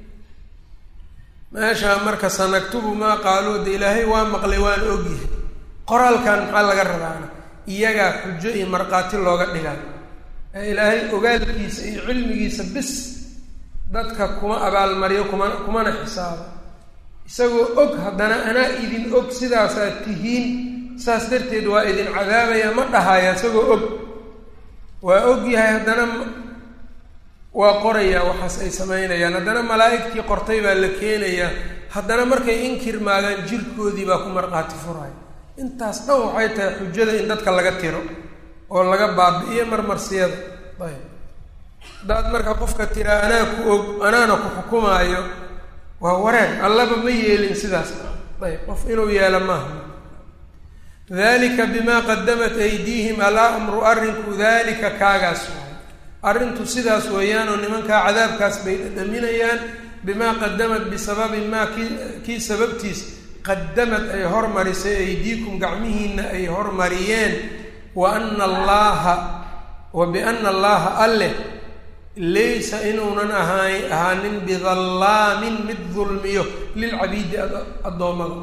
meeshaa marka sanaktubu maa qaaluu de ilaahay waa maqlay waan ogyahay qoraalkan maxaa laga rabaana iyagaa xujo iyo markhaati looga dhigaa ee ilaahay ogaalkiisa iyo cilmigiisa bis dadka kuma abaalmaryo kuma kumana xisaabo isagoo og haddana anaa idin og sidaasaad tihiin saas darteed waa idin cadaabaya ma dhahaya isagoo og waa og yahay haddana waa qorayaa waxaas ay samaynayaan haddana malaa'igtii qortay baa la keenayaa haddana markay inkir maagaan jirkoodii baa ku markhaati furaya intaas dhan waxay tahay xujada in dadka laga tiro oo laga baabi'iyo marmarsiyada ayb haddaad marka qofka tiraa anaa ku og anaana ku xukumaayo waa wareer allaba ma yeelin sidaas ayb qof inuu yeelo maaha dalika bimaa qadamat aydiihim alaa amru arrinku dalika kaagaas waay arrintu sidaas weeyaanoo nimankaa cadaabkaas bay dhadhaminayaan bimaa qadamat bisababi maa kii kii sababtiis qadamad ay hormarisay aydiikum gacmihiina ay hormariyeen wa ana allaaha wa biana allaha alleh laysa inuunan ahaa ahaanin bidallaamin mid dulmiyo lilcabiidi addoommada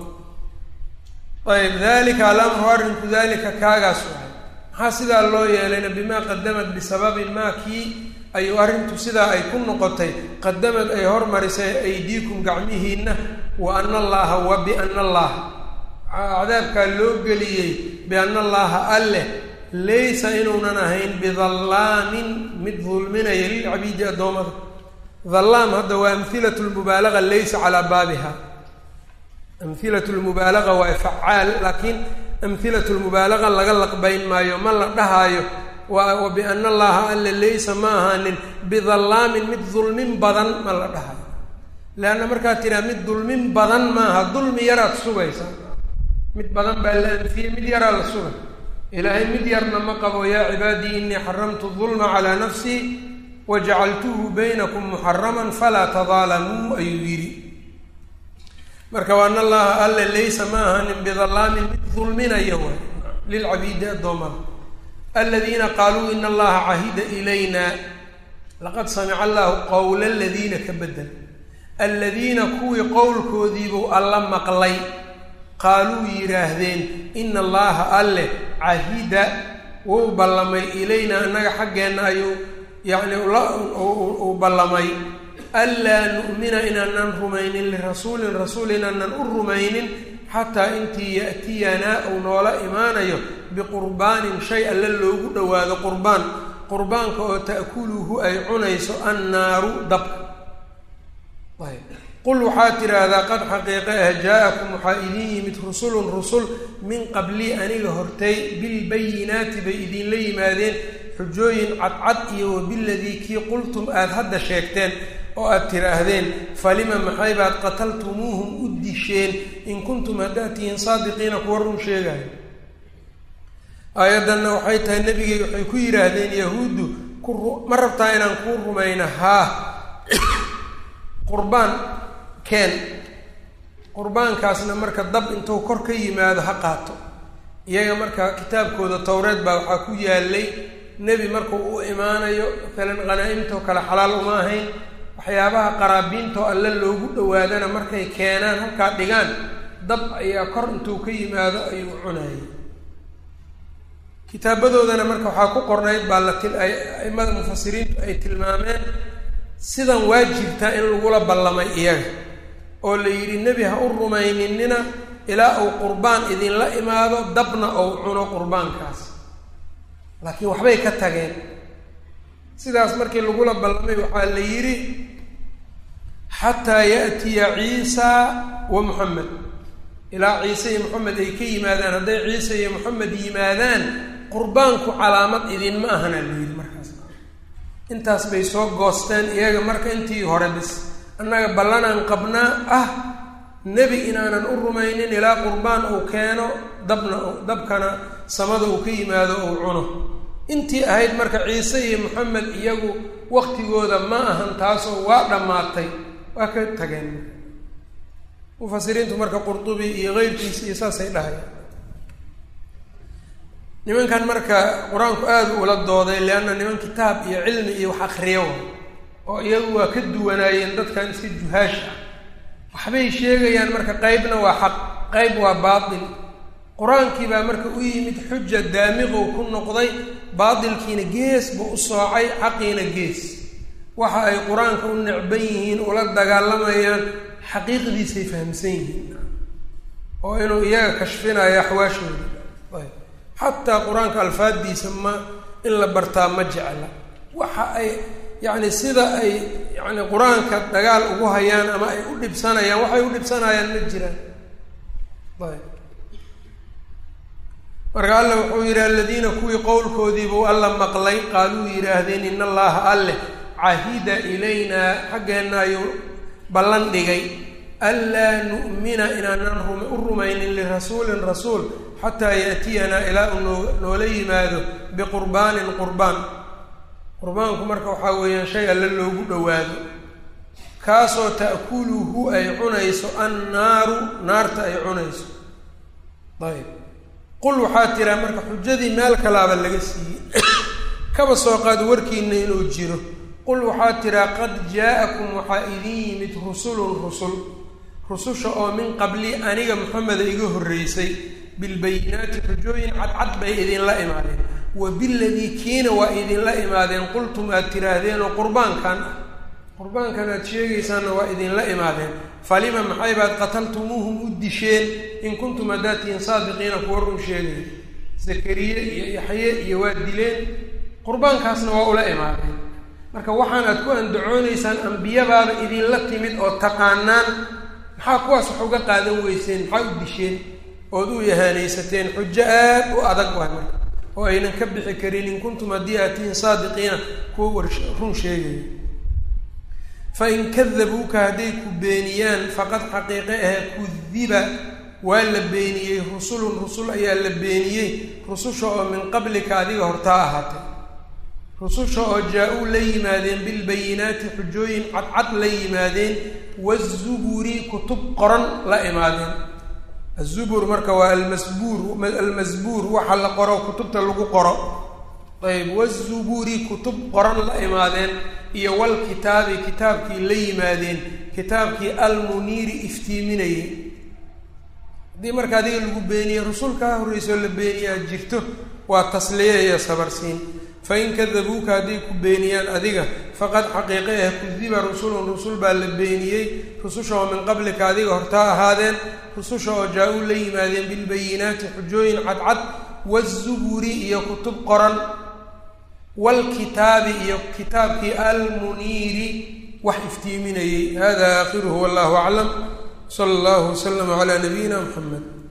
ayb dalika alamru arrinku dalika kaagaas waay maxaa sidaa loo yeelayna bimaa qadamat bisababi maa kii ayuu arrintu sidaa ay ku noqotay qadamad ay hormarisay aydiikum gacmihiinna wa ana allaaha wa biana allaha cadaabkaa loo geliyey biana allaaha alleh laysa inuunan ahayn bidallaamin mid dulminaya lilcabiidi addoommada dallaam hadda waa amhilatu lmubaalaga laysa calaa baabiha amhilatu lmubaalaga waa facaal laakiin amhilatu lmubaalaga laga laqbayn maayo ma la dhahaayo wa biana allaha alle laysa ma ahaanin bidallaamin mid dulmin badan ma la dhahayo leanna markaad tiraa mid dulmin badan maaha dulmi yaraad sugaysaa mid badan baa la anfiyey mid yaraa la sugay ilaahay mid yarna ma qabo yaa cibaadii inii xaramtu dulma calaa nafsii wajacaltuhu baynakum muxaraman falaa tadaalamuu ayuu yidhi marka waana allaha alle laysa ma ahaanin bidallaamin mid dulminaya way lilcabiidi addoommada aladiina qaaluu ina allaha cahida ilayna laqad samica allahu qowla aladiina ka bedel aladiina kuwii qowlkoodiibuu alla maqlay qaaluu yidhaahdeen ina allaha alleh cahida wuu ballamay ilaynaa annaga xaggeenna ayuu yacni uu ballamay anlaa nu'mina inaanan rumaynin lirasuulin rasuul inaanan u rumaynin xataa intii ya'tiyanaa uu noola imaanayo biqurbaanin shay alle loogu dhowaado qurbaan qurbaanka oo ta'kuluhu ay cunayso annaaru dabka qul waxaad tidhaahdaa qad xaqiiqe ah jaa-akum waxaa idin yimid rusulun rusul min qablii aniga hortay bilbayinaati bay idinla yimaadeen xujooyin cadcad iyo wabiladii kii qultum aada hadda sheegteen oo aada tidhaahdeen falima maxay baad qataltumuuhum u disheen in kuntum haddaad tihiin saadiqiina kuwa run sheegayo aayaddanna waxay tahay nebigay waxay ku yidhaahdeen yahuuddu ku ma rabtaa inaan kuu rumayna haa qurbaan keen qurbaankaasna marka dab intuu kor ka yimaado ha qaato iyaga marka kitaabkooda towreed baa waxaa ku yaalay nebi markuu u imaanayo maalan qhanaa-imtoo kale xalaal uma ahayn waxyaabaha qaraabiintoo alle loogu dhowaadana markay keenaan halkaa dhigaan dab ayaa kor intuu ka yimaado ayuu cunayay kitaabadoodana marka waxaa ku qornayd baa la til ay aimada mufasiriintu ay tilmaameen sidan waa jirtaa in lagula ballamay iyaga oo la yidhi nebi ha u rumayninina ilaa uu qurbaan idinla imaado dabna ou cuno qurbaankaas laakiin waxbay ka tageen sidaas markii lagula ballamay waxaa la yidhi xataa ya'tiya ciisa wa muxamed ilaa ciise iyo moxamed ay ka yimaadaan hadday ciise iyo moxamed yimaadaan qurbaanku calaamad idinma ahana la yidhi markaas intaas bay soo goosteen iyaga marka intii hore bis annaga ballanaan qabnaa ah nebi inaanan u rumaynin ilaa qurbaan uu keeno dabna dabkana samada uu ka yimaado uu cuno intii ahayd marka ciise iyo moxamed iyagu waktigooda ma ahan taasoo waa dhammaatay waa ka tageen mufasiriintu marka qurdubi iyo keyrkiisa iyo saasay dhahayaan nimankan marka qur-aanku aada ula dooday leanna niman kitaab iyo cilmi iyo wax akriyo oo iyagu waa ka duwanaayeen dadkan iska juhaash ah waxbay sheegayaan marka qeybna waa xaq qeyb waa baatil qur-aankii baa marka u yimid xuja daamiqow ku noqday baatilkiina gees buu u soocay xaqiina gees waxa ay qur-aanka u necban yihiin ula dagaalamayaan xaqiiqdiisay fahamsan yihiin oo inuu iyaga kashfinayo axwaashooda xataa qur-aanka alfaaddiisa ma in la bartaa ma jecla waxa ay yacni sida ay yacni qur-aanka dagaal ugu hayaan ama ay u dhibsanayaan waxay u dhibsanayaan ma jiraan ayb marka alla wuxuu yidhi aladiina kuwii qowlkoodiibuu alla maqlay qaaluu yidhaahdeen in allaha alleh cahida ilaynaa xaggeenna ayuu ballan dhigay anlaa nu'mina inaanan u rumaynin lirasuulin rasuul xataa yaatiyanaa ilaa uu noo noola yimaado biqurbaanin qurbaan qurbaanku marka waxaa weeyaan shay alle loogu dhowaado kaasoo ta'kuluhu ay cunayso annaaru naarta ay cunayso ayb qul waxaa tiraa marka xujadii meel kalaaba laga siiyey kaba soo qaad warkiina inuu jiro qul waxaa tiraa qad jaa-akum waxaa idin yimid rusulun rusul rususha oo min qabli aniga maxameda iga horreysay bilbayinaati xujooyin cadcad bay idinla imaadeen wa biladii kiina waa idinla imaadeen qultum aad tiraahdeen oo qurbaankan ah qurbaankan aad sheegaysaanna waa idinla imaadeen falima maxay baad qataltumuuhum u disheen in kuntum haddaad tihiin saadiqiina kuwa run sheegaya zakariye iyo yaxye iyo waa dileen qurbaankaasna waa ula imaadeen marka waxaan aad ku andacoonaysaan ambiyabaaba idinla timid oo taqaanaan maxaa kuwaas wax uga qaadan weyseen maxaa u disheen ood u yahaanaysateen xujo aad u adag waay marka oo aynan ka bixi karin in kuntum haddii aad tihiin saadiqiina kuwa war run sheegaya fain kadabuuka hadday ku beeniyaan faqad xaqiiqe ahe kudiba waa la beeniyey rusulun rusul ayaa la beeniyey rususha oo min qablika adiga hortaa ahaatay rususha oo jaa-uu la yimaadeen bilbayinaati xujooyin cadcad la yimaadeen wazuburi kutub qoran la imaadeen azubur marka waa almasbuur almasbuur waxa la qoro kutubta lagu qoro ayb wazuburi kutub qoran la imaadeen iyo walkitaabi kitaabkii la yimaadeen kitaabkii almuniiri iftiiminayay haddii marka adiga lagu beeniyey rusul kaa horreysoo la beeniyaa jirto waa tasliye iyo sabarsiin fain kadabuuka hadday ku beeniyaan adiga faqad xaqiiqe ah kudiba rusulun rusul baa la beeniyey rususha oo min qablika adiga hortaa ahaadeen rususha oo jaa-uu la yimaadeen bilbayinaati xujooyin cadcad wazuburi iyo kutub qoran waalkitaabi iyo kitaabkii almuniiri wax iftiiminayey hada aakhiruhu wallahu aclam sala allahu waslama calaa nabiyina muxamed